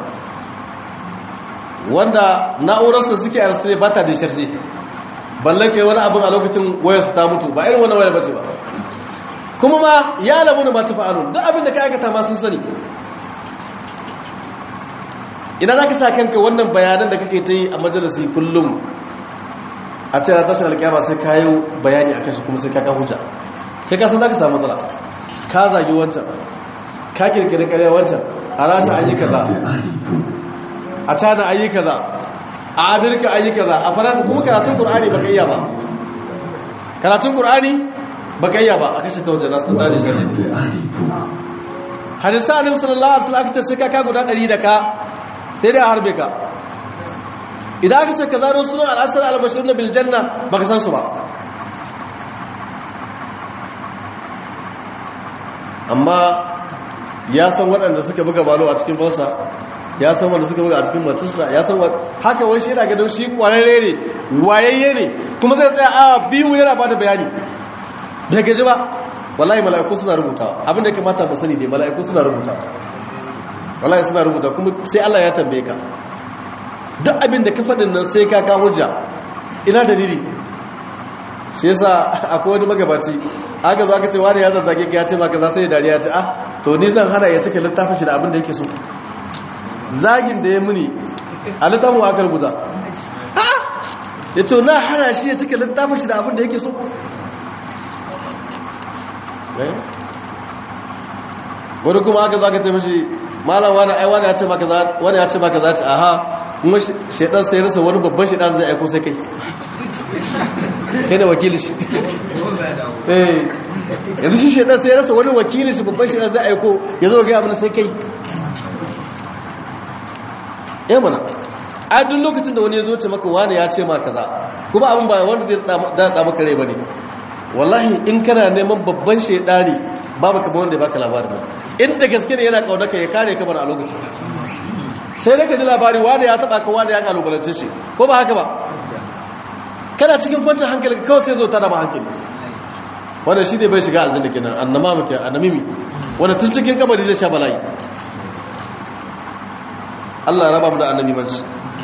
wanda na'urarsa suke a rastare ba ta da sharje balle kai wani abin a lokacin wayarsa ta mutu ba irin wani wayar bace ba kuma ma ya lamu da mata fa'alun duk abin da ka aikata ma sun sani idan za ka sa kanka wannan bayanan da kake ta yi a majalisi kullum a ce na tashin alƙiyama sai ka yi bayani a kan shi kuma sai ka ka hujja kai kasan za ka samu matsala ka zagi wancan ka kirkiri ƙarya wancan a rashin ayi kaza a cana ayi kaza a amurka ayi kaza a faransa kuma karatun ƙur'ani ba ka iya ba karatun ƙur'ani ba ka iya ba a kashe ta wajen nasu ta tare shi hadisa annabi sallallahu alaihi wasallam aka ce sai ka ka guda 100 da ka sai dai a harbe ka idan aka ce ka zaro sunan al'asar albashir na biljanna ba ka san su ba amma ya san waɗanda suka buga balo a cikin bansa ya san wanda suka buga a cikin matarsa ya san haka wani shi yana gadon shi ƙwararre ne wayayye ne kuma zai tsaya awa biyu yana ba da bayani zai gaji ba wallahi mala'iku suna rubuta abinda ya kamata mu sani dai mala'iku suna rubuta wallahi suna rubuta kuma sai Allah ya tambaye ka duk abin da ka faɗin nan sai ka ka hujja ina dalili shi yasa akwai wani magabaci aka zo aka ce wani ya zazzage ka ya ce maka za sai dariya ce ah to ni zan hana ya cike littafin shi da abin da yake so zagin da ya muni a littafin aka rubuta ah ya ce na hana shi ya cike littafin shi da abin da yake so wani kuma aka zaka ce mashi malam wani ai wani ya ce maka za wani ya ce maka za ta aha kuma shedan sai rasa wani babban shedan zai aiko sai kai kai da wakilin shi eh yanzu shi shedan sai rasa wani wakilin shi babban shedan zai aiko ya zo ga abin sai kai eh mana a duk lokacin da wani ya zo ce maka wani ya ce maka kaza kuma abin ba wanda zai da maka rai bane wallahi in kana neman babban shedani babu kamar wanda ya baka labarin nan inda gaske ne yana kaunaka ya kare kamar a lokacin sai da ka ji labari wanda ya taba ka wanda ya kalubalance shi ko ba haka ba kana cikin kwantar hankali kawai sai zo ta ba hankali wanda shi ne bai shiga aljanna kenan annama muke annamimi wanda tun cikin kabari zai sha bala'i Allah ya raba mu da annabi manci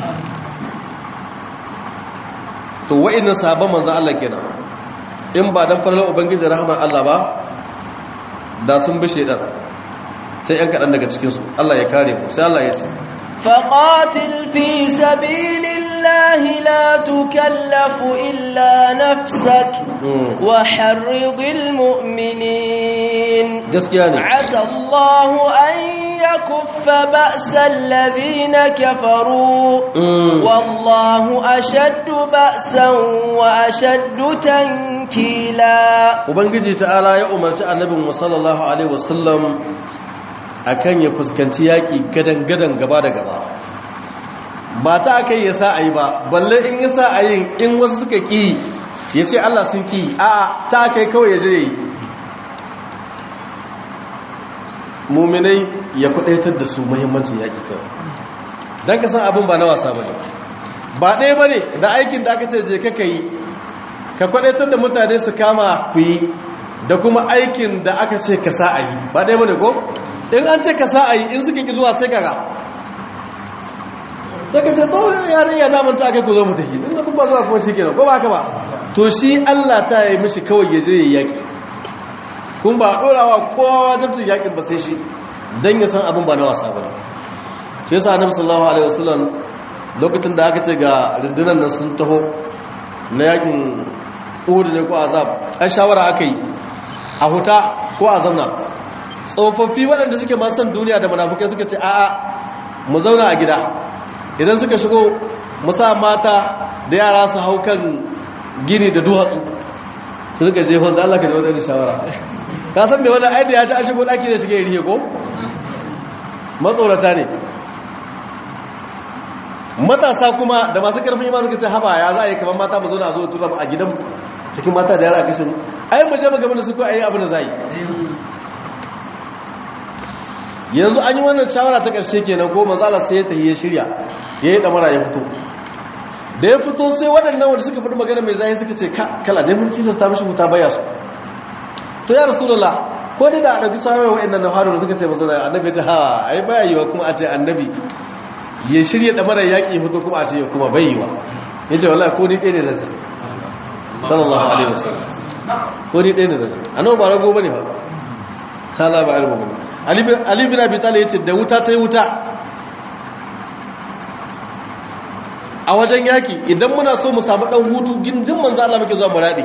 to wa'annan sahabban manzon Allah kenan in ba dan farlan ubangiji rahmar Allah ba da sun bi shedan sai yan kadan daga cikin su Allah ya kare ku sai Allah ya ce فقاتل في سبيل الله لا تكلف إلا نفسك وحرض المؤمنين gaskiya ne عسى الله أن يكف بأس الذين كفروا والله أشد بأسا وأشد تنكيلا ubangiji ta'ala ya umarci annabin mu sallallahu alaihi wasallam akan ya fuskanci yaki gadan-gadan gaba da gaba ba ta aka yi ya sa a yi ba balle in ya sa a yin in wasu suka ƙi ya ce Allah sun ƙi a ta aka yi kawai ya je yi muminai ya kudaitar da su muhimmancin yaƙi kawai don ka san abin ba na wasa ba ne ba ɗaya ba ne da aikin da aka ce je ka yi ka kwadaitar da mutane su kama ku yi da kuma aikin da aka ce ka sa a yi ba ɗaya ba ne ko in an ce ka sa a yi in suka ki zuwa sai kaga sai ka ce to yaran ya damar ta aka ku zo mu tafi in da kuma zuwa kuma shi kenan ko ba haka ba to shi Allah ta yi mishi kawai ya je ya yaki kun ba dorawa kowa wajibcin yakin ba sai shi dan ya san abin ba na wasa ba shi yasa annabi sallallahu alaihi wasallam lokacin da aka ce ga rundunar nan sun taho na yakin Uhud ne ko azab ai shawara aka yi a huta ko a zauna tsofaffi waɗanda suke masan duniya da munafukai suka ce a'a mu zauna a gida idan suka shigo musa mata da yara su hau kan gini da duwatsu su suka je da Allah ka da wadanda shawara ka san da wani aida ya ta a shigo ɗaki da shiga ya rike ko matsorata ne matasa kuma da masu karfin ima suka ce haba ya za a yi kamar mata mu zauna a zo tura a gidan cikin mata da yara a kashin ai mu je mu gaba da su ko a yi abin da za yi yanzu an yi wannan shawara ta ƙarshe kenan ko manzala sai ya tafi ya shirya ya yi ɗamara ya fito da ya fito sai waɗannan wanda suka faɗi magana mai zai suka ce kala dai mulki da ta mishi wuta baya su to ya rasulullah ko dai da a ɗauki shawarar waɗannan na faru da suka ce manzala annabi ya ce ha ai baya yiwa kuma a ce annabi ya shirya ɗamara yaƙi ya fito kuma a ce ya kuma bai yiwa ya ce wallahi ko ni ɗaya ne zai sallallahu alaihi wasallam ko ni ɗaya ne zai annabi ba rago bane ba hala ba ilmu bane Ali bin Abi Talib yace da wuta ta yi wuta a wajen yaki idan muna so mu samu dan hutu gindin manzo Allah muke zuwa mu rabe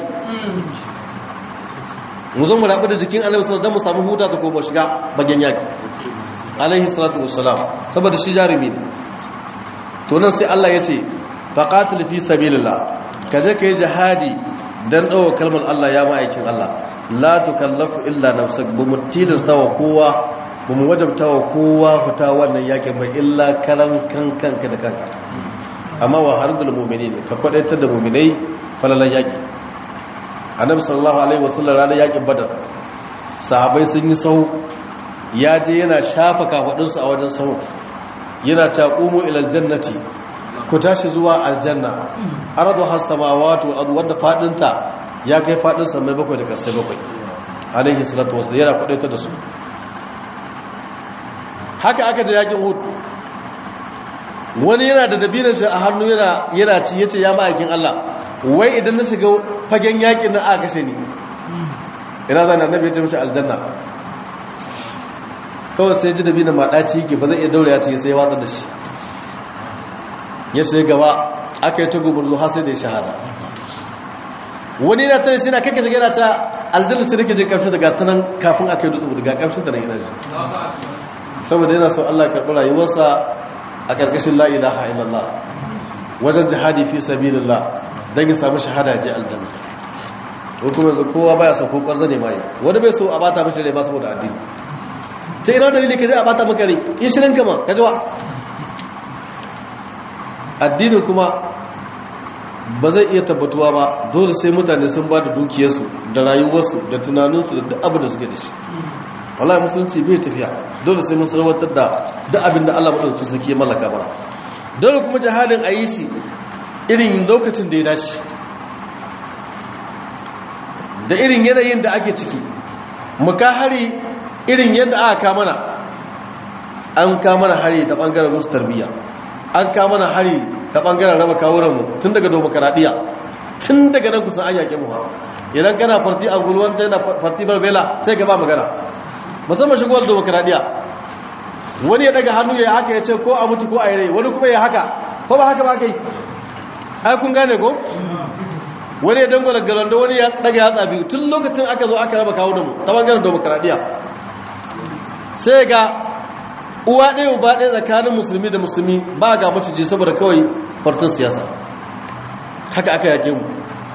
mu zo mu rabe da jikin Annabi sallallahu alaihi wasallam mu samu huta ta koma shiga bagen yaki alaihi salatu wassalam saboda shi jarumi ne to nan sai Allah yace faqatil fi sabilillah kaje kai jihadi dan dawo kalmar Allah ya ma'aikin Allah la tukallafu illa nafsak bu mutilasta wa kowa bu mu wajabta wa kowa fita wannan yakin ba illa karan kan kanka da kanka amma wa hardul mu'minin ka kwadaitar da mu'minai falalan yaki annabi sallallahu alaihi wasallam ranar yakin badar sahabbai sun yi sahu ya je yana shafa kafadun su a wajen sahu yana taqumu ila aljannati ku tashi zuwa aljanna ardu has samawati wal ardu wadda fadinta ya kai fadin samai bakwai da kasai bakwai alaihi salatu wasu yana kudaita da su haka aka da yakin hud wani yana da dabinan shi a hannu yana ci yace ya ma'aikin Allah wai idan na shiga fagen yakin na aka kashe ni ina zan annabi ya ce mishi aljanna kawai sai ji dabinan maɗaci yake ba zai iya daure ya ce sai ya watsar da shi ya sai gaba aka yi ta gumurzu har sai da ya shahada wani na tare suna kake shiga ta aljanna ce nake je kamshi daga tanan kafin aka yi dutse daga kamshin ta na ina ji saboda yana so Allah karɓi rayuwarsa a ƙarƙashin la ilaha illallah wajen jihadi fi sabilillah don ya samu shahada je aljanna ko kuma yanzu kowa baya so ko ƙwarza ne mai wani bai so a bata mashi rai ba saboda addini ta ina dalili ka je a bata maka rai in shirin kama ka jiwa addinin kuma ba zai iya tabbatuwa ba dole sai mutane sun ba da dukiyarsu da rayuwarsu da tunaninsu da duk abin da suke da shi wallahi musulunci bai tafiya dole sai mun sarwatar da duk abin da Allah madaukakin sarki ya mallaka mana dole kuma jihadin a yi shi irin lokacin da ya dace da irin yanayin da ake ciki muka hari irin yadda aka kamana an kamana hari da bangaren rusu tarbiyya an kamana hari ta bangaren raba kawuranmu tun daga domokaradiyya tun daga nan kusan an yaƙe mu ha idan kana farti a gulwan china farti barbela sai ka ba magana musamman shigowar domokaradiyya wani ya daga hannu ya haka ya ce ko a mutu ko a yi rai wani kuma ya haka ko ba haka ba kai ai kun gane ko wani ya dangwala garando wani ya daga ya tsabi tun lokacin aka zo aka raba kawunanmu ta bangaren domokaradiyya sai ga uwa ɗaya uba ɗaya tsakanin musulmi da musulmi ba ga maciji saboda kawai fartin siyasa haka aka yake mu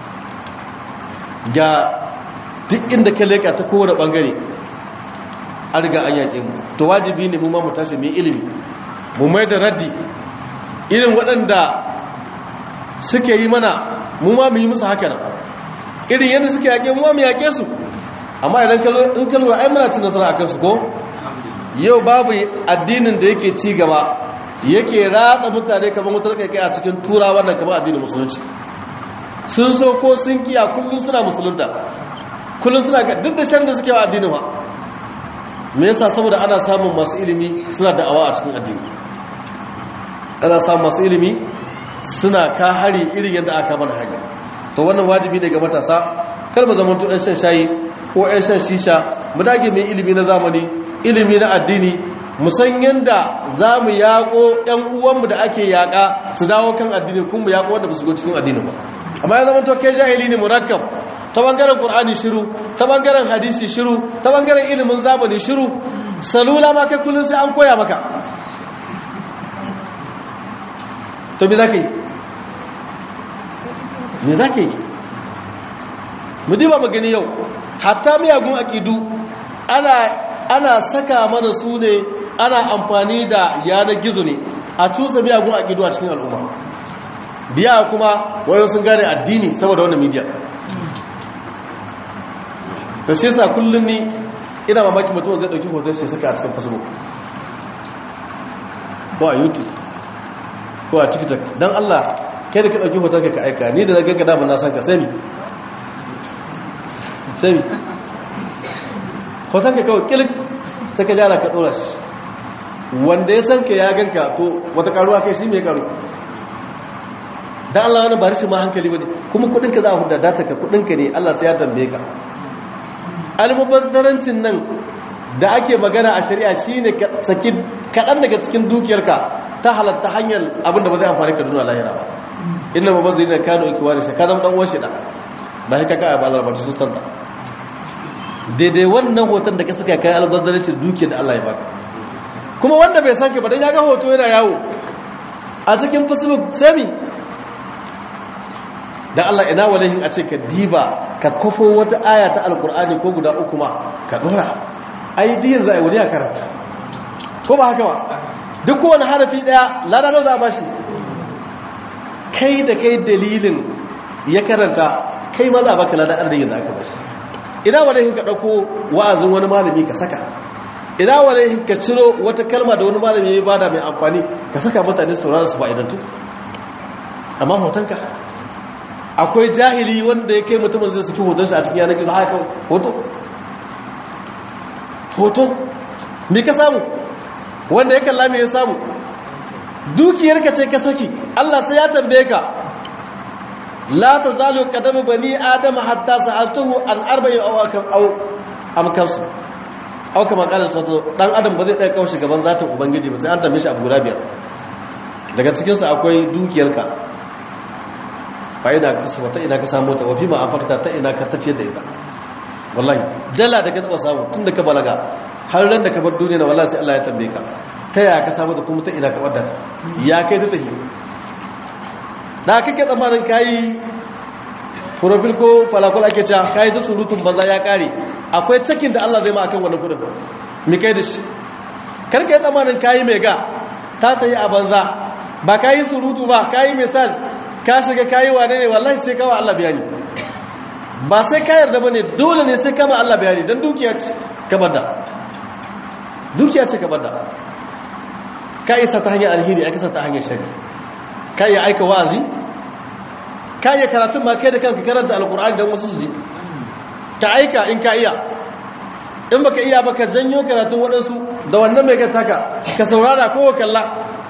ga duk inda ka leka ta kowane ɓangare an riga an yake mu to wajibi ne mu ma mu tashi mai ilimi mu mai da raddi irin waɗanda suke yi mana mu ma mu yi musu haka nan irin yadda suke yake mu ma mu yake su amma idan in kalura ai muna cin nasara a kansu ko yau babu addinin da yake ci gaba yake ratsa mutane kamar wutar kai a cikin turawa nan kamar addinin musulunci sun so ko sun kiya kullum suna musulunta kullum suna ga duk da shan da suke wa addinin ba me yasa saboda ana samun masu ilimi suna da'awa a cikin addini ana samun masu ilimi suna ka hari irin yadda aka mana hari to wannan wajibi ne ga matasa kar mu zama to ɗan shan shayi ko ɗan shan shisha mu dage mai ilimi na zamani ilimi na addini musan yadda za mu yaƙo ‘yan uwanmu da ake yaƙa su dawo kan addini kun mu yaƙo wanda ba su go cikin addini ba amma ya zama tokai jahili ne murakkab ta bangaren ƙur'ani shiru ta bangaren hadisi shiru ta bangaren ilimin zamani shiru salula ma kai kullum sai an koya maka to me za ka yi me za ka yi mu diba magani yau hatta miyagun aƙidu ana ana saka mana su ne ana amfani da yanar gizo ne a cusa miyagun aƙidu a cikin al'umma biya kuma wayo sun gane addini saboda wannan media ta shi sa kullum ni ina mamaki mutum zai ɗauki hoton shi suka a cikin facebook ko a youtube ko a tiktok don allah kai da ka ɗauki hoton ka aika ni da na ganka damar na san ka sami sami hoton ka kawai kilik ta ka jara ka ɗora shi wanda ya san ka ya ganka to wata karuwa kai shi mai karu dan Allah wani ba rashin ma hankali bane kuma kudin ka za a huda data ka kudin ka ne Allah sai ya tambaye ka almubazzarancin nan da ake magana a shari'a shine ka saki kadan daga cikin dukiyarka ta halatta hanyar abin da ba zai amfani ka duniya lahira ba inna mubazzirina kanu ikwani sai ka zama dan uwan shi da ba sai ka ka ba Allah ba sun santa daidai wannan hoton da ka saka kai albazzarancin dukiyar da Allah ya baka kuma wanda bai san ka ba dan ya ga hoto yana yawo a cikin facebook sami da Allah ina walahin a ce ka diba ka kofo wata aya ta alkur'ani ko guda uku ma ka dora ai diyar za a yi wani a karanta ko ba haka ba duk kowane harafi daya lada nau za a bashi kai da kai dalilin ya karanta kai ma za a baka lada arzikin da aka bashi ina walahin ka ɗauko wa'azin wani malami ka saka ina walahin ka ciro wata kalma da wani malami ya bada mai amfani ka saka mutane saurara su fa'idantu amma hotonka akwai jahili wanda ya kai mutumin zai suke hoton shi a cikin yanar gizo haka hoto hoto me ka samu wanda ya kalla me ya samu dukiyarka ce ka saki Allah sai ya tambaye ka la tazalu qadamu bani adam hatta sa'altuhu an arba'in aw aw amkansu aw kama qala sallallahu dan adam ba zai tsaya kaushi gaban zatin ubangiji ba sai an tambaye shi abu guda biyar daga cikin su akwai dukiyarka fa'ida ka kasu ta ina ka samu ta wafi ma afakta ta ina ka tafiyar da ita wallahi dala da ka taba samu tun da ka balaga har ran da ka bar duniya wallahi sai Allah ya tambaye ka ta yaya ka samu ta kuma ta ina ka wadda ta ya kai ta tahi da kake tsammanin kayi profil ko falakul ake cewa kayi ta surutun banza ya kare akwai cikin da Allah zai ma akan wannan kudin mi kai da shi karka yi tsammanin kayi mai ga ta tayi a banza ba kayi surutu ba kayi message ka shiga kayi wane ne wallahi sai kawo Allah bayani ba sai ka yarda bane dole ne sai kama Allah bayani dan dukiya ce ka bada dukiya ce ka bada ka isa ta hanyar alheri aka sa ta hanyar shari ka iya aika wa'azi ka iya karatun ma kai da kanka karanta alkur'ani dan wasu su ji ka aika in ka iya in baka iya baka janyo karatun waɗansu da wannan mai gata ka ka saurara ko kalla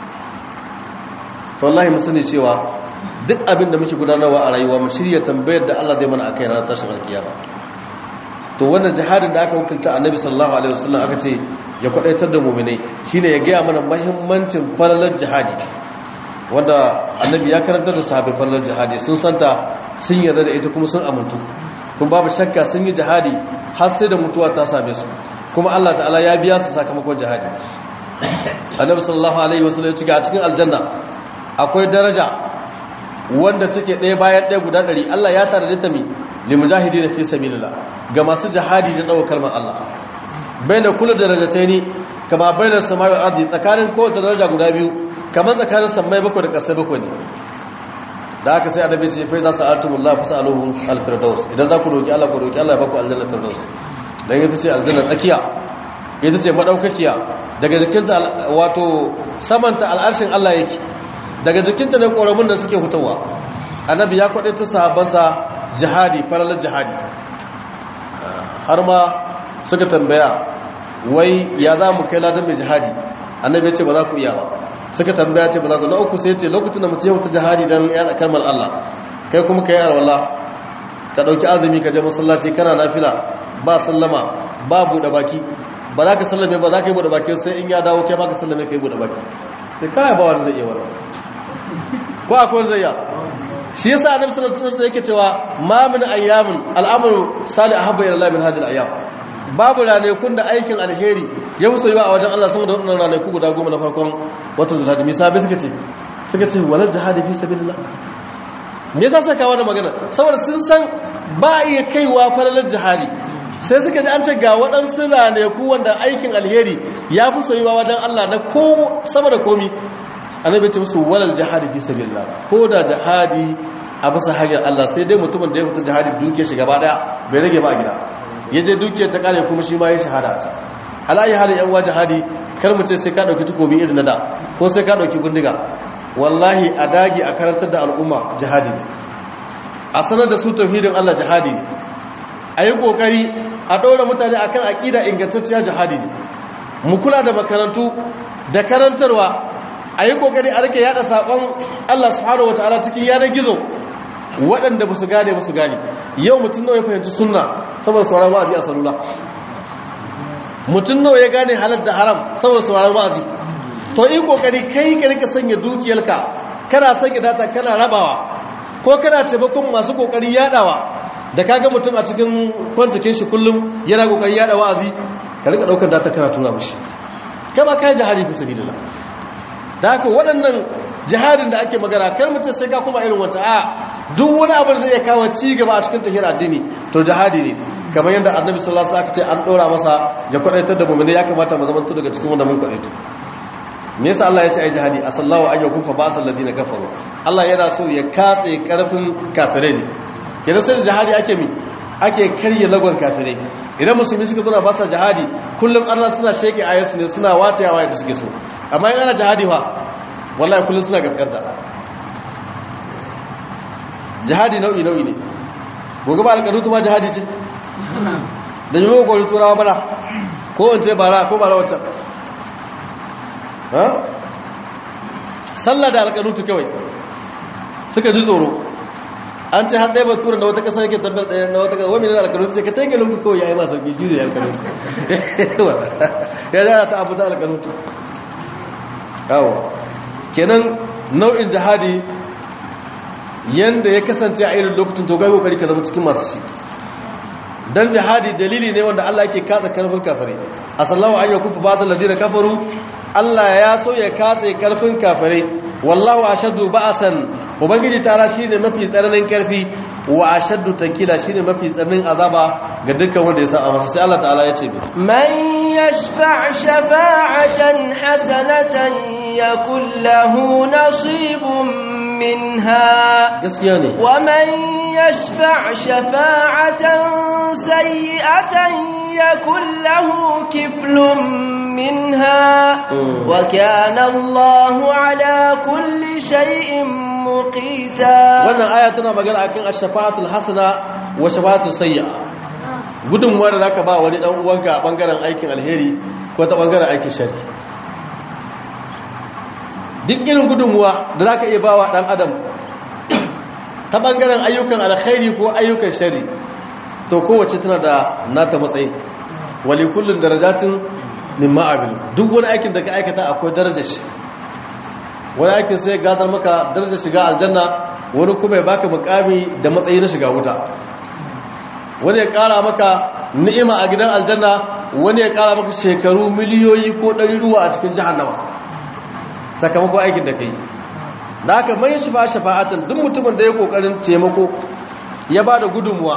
to wallahi mu sani cewa duk abin da muke gudanarwa a rayuwa mu shirya tambayar da Allah zai mana akai ranar tashin alkiyama to wannan jihadin da aka wakilta annabi sallallahu alaihi wasallam aka ce ya kwadaitar da mu'minai shine ya gaya mana muhimmancin falalar jihadi wanda annabi ya karantar da sahabbai falalar jihadi sun santa sun yarda da ita kuma sun amintu kuma babu shakka sun yi jihadi har sai da mutuwa ta same su kuma Allah ta'ala ya biya su sakamakon jihadi annabi sallallahu alaihi wasallam ya ce a cikin aljanna akwai daraja wanda take ɗaya bayan ɗaya guda ɗari Allah ya tare da mi limujahidi da fi sabilillah ga masu jihadi da ɗaukar kalmar Allah bai da kula da darajatai ne kama bai da samayi ardi tsakanin kowace daraja guda biyu kamar tsakanin sammai bakwai da ƙasai bakwai ne da haka sai adabi ce fai za su artumullah fa sa'aluhum al-firdaus idan za ku roki Allah ku roki Allah ya baku aljanna firdaus dan ita ce aljanna tsakiya ita ce madaukakiya daga jikinta wato samanta al'arshin Allah yake daga jikinta ne ƙoramun da suke hutawa annabi ya kwaɗe ta sahabansa jihadi faralar jihadi har ma suka tambaya wai ya za mu kai ladan mai jihadi annabi ya ce ba za ku iya ba suka tambaya ce ba za ku na uku sai ce lokacin da mutum ya huta jihadi don yana kalmar Allah kai kuma ka yi alwala ka ɗauki azumi ka je masallaci kana nafila ba sallama ba buɗe baki ba za ka sallame ba za ka yi buɗe baki sai in ya dawo kai ba ka sallame ka yi buɗe baki sai kaya ba wani zai iya wani ko akwai zai ya shi yasa annabi sallallahu alaihi wasallam yake cewa ma min ayyamin al'amru salih ahabba ila Allah min hadhihi al'ayyam babu ranakun da aikin alheri ya musu yiwa a wajen Allah sama da wannan ranaku guda goma na farkon wata zulhajji me sabai suka ce suka ce walal jihadi fi sabilillah me yasa suka kawo wannan magana saboda sun san ba iya kaiwa falalar jihadi sai suka ji an ce ga waɗansu ranaku wanda aikin alheri ya fi soyuwa wajen Allah na ko sama da komi annabi ce musu walal jihadi fi sabilillah ko da jihadi a bisa hanyar Allah sai dai mutumin da ya fita jihadi duke shi gaba daya bai rage ba a gida ya je duke ta kare kuma shi ma ya shahada ta alayi halin yan wa jihadi kar mu ce sai ka dauki tukobi irin na da ko sai ka dauki gundiga wallahi a dagi a karantar da al'umma jihadi ne a sanar da su tauhidin Allah jihadi ne a yi kokari a ɗora mutane akan aƙida ingantacciya jihadi ne mu kula da makarantu da karantarwa a yi kokari a rike yada saƙon Allah subhanahu wa ta'ala cikin yanar gizo waɗanda ba su gane ba su gane yau mutum nawa ya fahimci sunna saboda sauran wa'azi a salula mutum nawa ya gane halal da haram saboda sauran wa'azi to yi kokari kai ka rika sanya dukiyarka kana sanya data kana rabawa ko kana taimakon masu kokari yadawa da kaga mutum a cikin kwantakin shi kullum yana kokari yada wa'azi ka rika daukar data kana tura mishi kama kai jihadi fi sabilillah da haka waɗannan jihadin da ake magana kar mutum sai ka kuma irin wata a duk wani abu da zai iya kawo ci gaba a cikin tahiyar addini to jihadi ne kamar yadda annabi sallallahu alaihi wasallam ce an dora masa ya kwadaitar da mu'mini ya kamata mu zamanto daga cikin wanda mun kwadaito me yasa Allah ya ce ai jihadi asallahu ayyukum fa ba'sal ladina kafaru Allah yana so ya katse karfin kafirai ne kenan sai jihadi ake mi ake karye lagon kafirai idan musulmi suka zo na ba sa jihadi kullum Allah suna sheke ayatu ne suna watayawa yadda suke so amma in ana jihadi fa wallahi kullum suna gaskanta jihadi nau'i nau'i ne gobe ba alƙarutu ma jihadi ce da yi ko turawa bana ko wance bara ko bara wata ha sallah da alƙanutu kawai suka ji tsoro an ce har ɗaya ba turan da wata ƙasa yake tabbar ɗaya na wata ƙasa wani da alƙanutu sai ka ta yi ganin kawai ya yi masu sauƙi shi da alƙanutu ya zara ta abu ta alƙanutu yawo kenan nau'in jihadi yanda ya kasance a irin lokacin to gai kokari ka zama cikin masu shi dan jihadi dalili ne wanda Allah yake katsa karfin kafare asallahu an yakufu ba'd alladhina kafaru Allah ya so ya katse karfin kafare wallahu ashaddu ba'san ubangiji tara shine mafi tsananin karfi wa ashaddu tankila shine mafi tsananin azaba ga dukkan wanda ya sa masa sai Allah ta'ala ya ce man yashfa' shafa'atan hasanatan yakul lahu nasibun منها gaskiya ne ومن يشفع شفاعة سيئة يكن له كفل منها وكان الله على كل شيء مقيتا wannan aya tana magana akan ash-shafa'atul hasana wa shafa'atul sayyi'a gudunmuwa da zaka ba wani dan uwanka a bangaren aikin alheri ko ta bangaren aikin shari duk irin gudunmuwa da za ka iya ba wa ɗan adam ta ɓangaren ayyukan alkhairi ko ayyukan shari to kowace tana da nata matsayi wali kullum darajatin min ma'abin duk wani aikin da ka aikata akwai darajar shi wani aikin sai gadar maka darajar shiga aljanna wani kuma ya baka mukami da matsayi na shiga wuta wani ya kara maka ni'ima a gidan aljanna wani ya kara maka shekaru miliyoyi ko ɗari ruwa a cikin jahannama sakamakon aikin da ka yi da aka mai shafa shafa'atan duk mutumin da ya kokarin taimako ya ba da gudunmuwa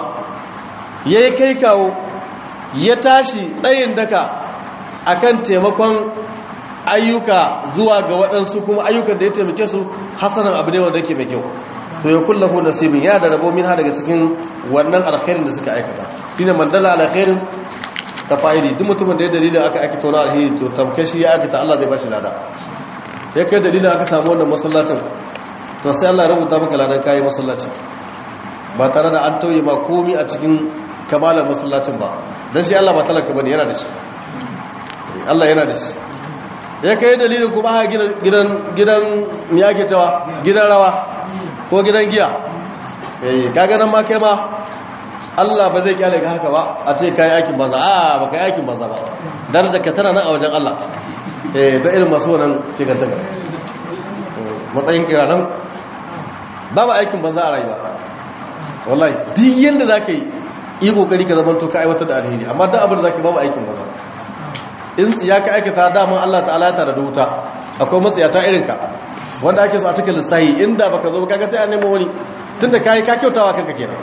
ya yi kai kawo ya tashi tsayin daka akan taimakon ayyuka zuwa ga waɗansu kuma ayyukan da ya taimake su hasanan abu ne wanda yake mai kyau to ya kullahu nasibin ya da rabo min ha daga cikin wannan alkhairin da suka aikata shine mandala alkhairin ta fa'ili duk mutumin da ya dalilin aka aikata wani alheri to tamkar shi ya aikata Allah zai bashi lada ya kai dalilin aka samu wannan masallacin to sai Allah rubuta maka ladan kayi masallaci ba tare da an tauye ma komi a cikin kamalar masallacin ba dan shi Allah ba talaka bane yana da shi Allah yana da shi ya kai dalilin kuma aka gidan gidan me yake cewa gidan rawa ko gidan giya eh kaga nan ma kai ma Allah ba zai kyale ka haka ba a ce kai aikin banza a ba kai aikin banza ba darajar ka tana nan a wajen Allah eh ta irin masu wannan shigantaka matsayin kiranan babu aikin banza a rayuwa wallahi duk yanda za ka yi yi kokari ka zamanto ka aiwatar da alheri amma duk abin da za ka babu aikin banza in ya ka aikata daman Allah ta'ala ta da wuta akwai matsayata irin ka wanda ake so a cikin lissahi inda baka zo kaga sai a nemo wani tunda kai ka kyautawa kanka kenan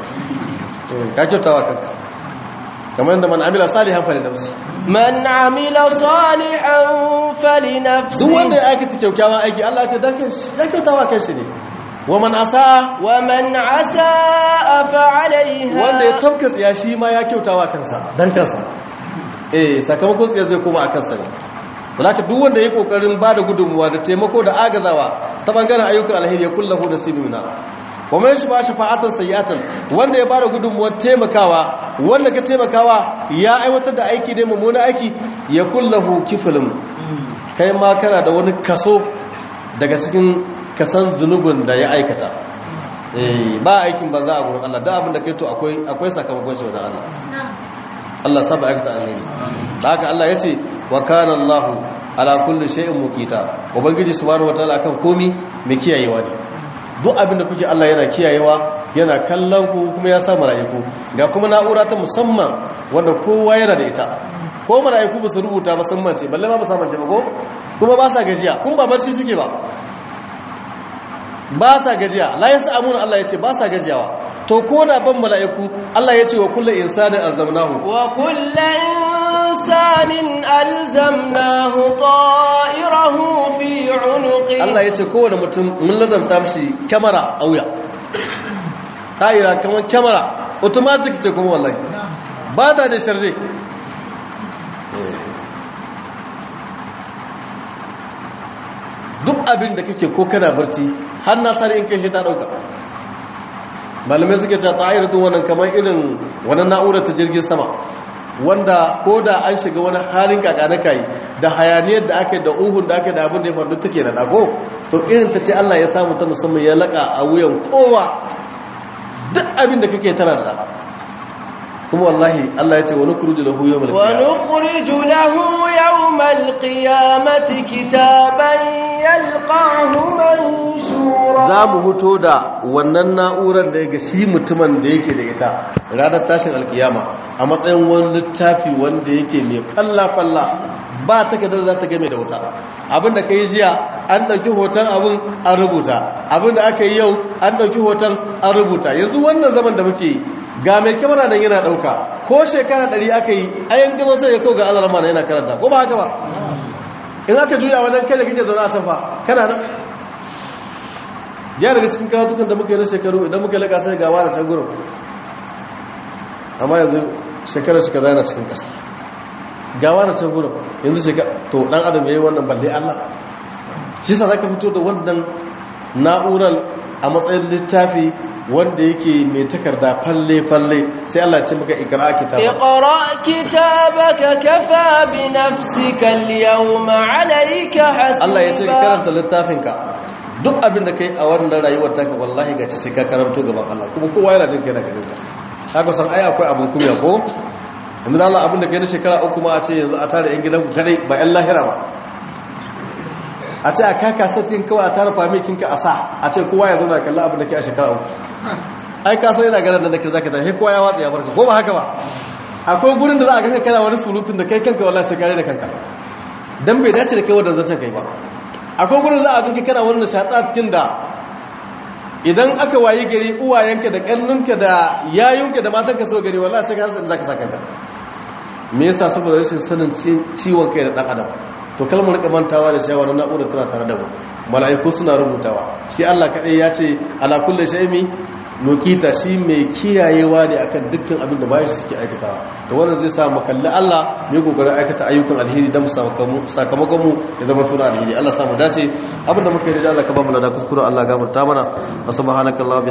ka kyautawa kanka kamar yadda man amila salihan fa nafsi man amila salihan falinafsi duk wanda ya aikata kyakkyawan aiki Allah ya ce dan kanshi ya kyautawa kanshi ne wa man asa wa man asa fa alaiha wanda ya tabka tsiya shi ma ya kyautawa kansa dan kansa eh sakamakon tsiya zai koma a kansa ne Walaka duk wanda ya kokarin bada gudunmuwa da taimako da agazawa ta bangaren ayyukan alheri ya kullahu da sibina wa man shafa shafa'atan sayyatan wanda ya bada gudunmuwar taimakawa wanda ka taimakawa ya aiwatar da aiki dai mummuna aiki ya kullahu kiflun kai ma kana da wani kaso daga cikin kasan zunubin da ya aikata eh ba aikin banza a gurin Allah da abin da kai to akwai akwai sakamakon shi wajen Allah Allah saba aikata alheri haka Allah yace wa kana Allah ala kulli shay'in muqita ubangiji subhanahu wataala akan komi mai kiyayewa ne duk abin da kuke Allah yana kiyayewa yana kallon ku kuma ya sa mala'iku ga kuma na'ura ta musamman wanda kowa yana da ita ko mala'iku ba su rubuta ba sun mance balle ma ba sa mance ba ko kuma ba sa gajiya kun ba barci suke ba ba sa gajiya la yasa amuna Allah yace ba sa gajiyawa to ko da ban mala'iku Allah yace wa kullu insanin alzamnahu wa kullu insanin alzamnahu ta'irahu fi 'unuqi Allah yace kowane mutum mun lazamta mishi kyamara a wuya ta'ira kamar kyamara automatic ce kuma wallahi ba ta da sharje duk abin da kake ko kana barci har na sare in kai ta dauka malamai suke ta ta'iratun wannan kamar irin wannan na'urar ta jirgin sama wanda ko da an shiga wani halin kakanakai da hayaniyar da aka yi da uhun da aka yi da abin da ya faru take da dago to irin ta ce Allah ya samu ta musamman ya laka a wuyan kowa duk abin da kake tana da kuma wallahi Allah ya ce wani kuruji lahu yawmal ونخرج له يوم القيامة كتابا يلقاه منشورا za mu huto da wannan na'urar da ya ga shi mutumin da yake da ita ranar tashin alkiyama a matsayin wani littafi wanda yake mai falla-falla ba takardar za ta game da wuta abinda ka yi jiya an ɗauki hoton abin an rubuta abinda aka yi yau an ɗauki hoton an rubuta yanzu wannan zaman da muke yi ga mai kyamara don yana ɗauka ko shekara ɗari aka yi ayan gazo sai ya kawo ga alarma na yana karanta ko ba haka ba in aka juya wajen kai da kake zaune a can fa kana nan ya daga cikin karatukan da muka yi na shekaru idan muka laka sai gawa da tangurin amma yanzu shekarar shi kaza yana cikin ƙasa gawa da tangurin yanzu shekara to dan adam ya yi wannan balle allah shi sa za ka fito da wannan na'urar a matsayin littafi wanda yake mai takarda falle-falle sai allah ce maka ikra kitaba اقرأ كتابك كفى بنفسك اليوم عليك حسيبا Allah ya ce ka karanta littafinka duk abin da kai a wannan rayuwar taka wallahi ga sai ka karanto gaban Allah kuma kowa yana jin kai da ganin ka haka san ai akwai abin kunya ko inda Allah abin da kai na shekara uku ma a ce yanzu a tare yan gidanku kadai ba yan lahira ba a ce a kaka satin kawai a tara famikin ka a sa a ce kowa ya zauna kalla abin da kai a shekara uku ai ka san yana ganin da nake zaka tafi kowa ya watsa ya barka ko ba haka ba akwai gurin da za a ganka kana wani surutun da kai kanka wallahi sai kare da kanka dan bai dace da kai wannan zancen kai ba akwai gurin za a ganka kana wani nishatsa cikin da idan aka wayi gari uwayenka da kannunka da yayunka da matanka so gari wallahi sai ka rasa inda zaka saka ka me yasa saboda rashin sanin ciwon kai da dan adam to kalmar rika mantawa da cewa wannan na'ura tana tare da mu mala'iku suna rubutawa shi Allah kadai ya ce ala kulli shay'in nukita shi mai kiyayewa ne akan dukkan abin da bayan suke aikatawa to wannan zai sa mu kalli Allah mai kokarin aikata ayyukan alheri dan sakamakon mu ya zama tuna alheri Allah samu dace abin da muka yi da Allah ka ba mu lada kuskure Allah gafarta mana subhanakallah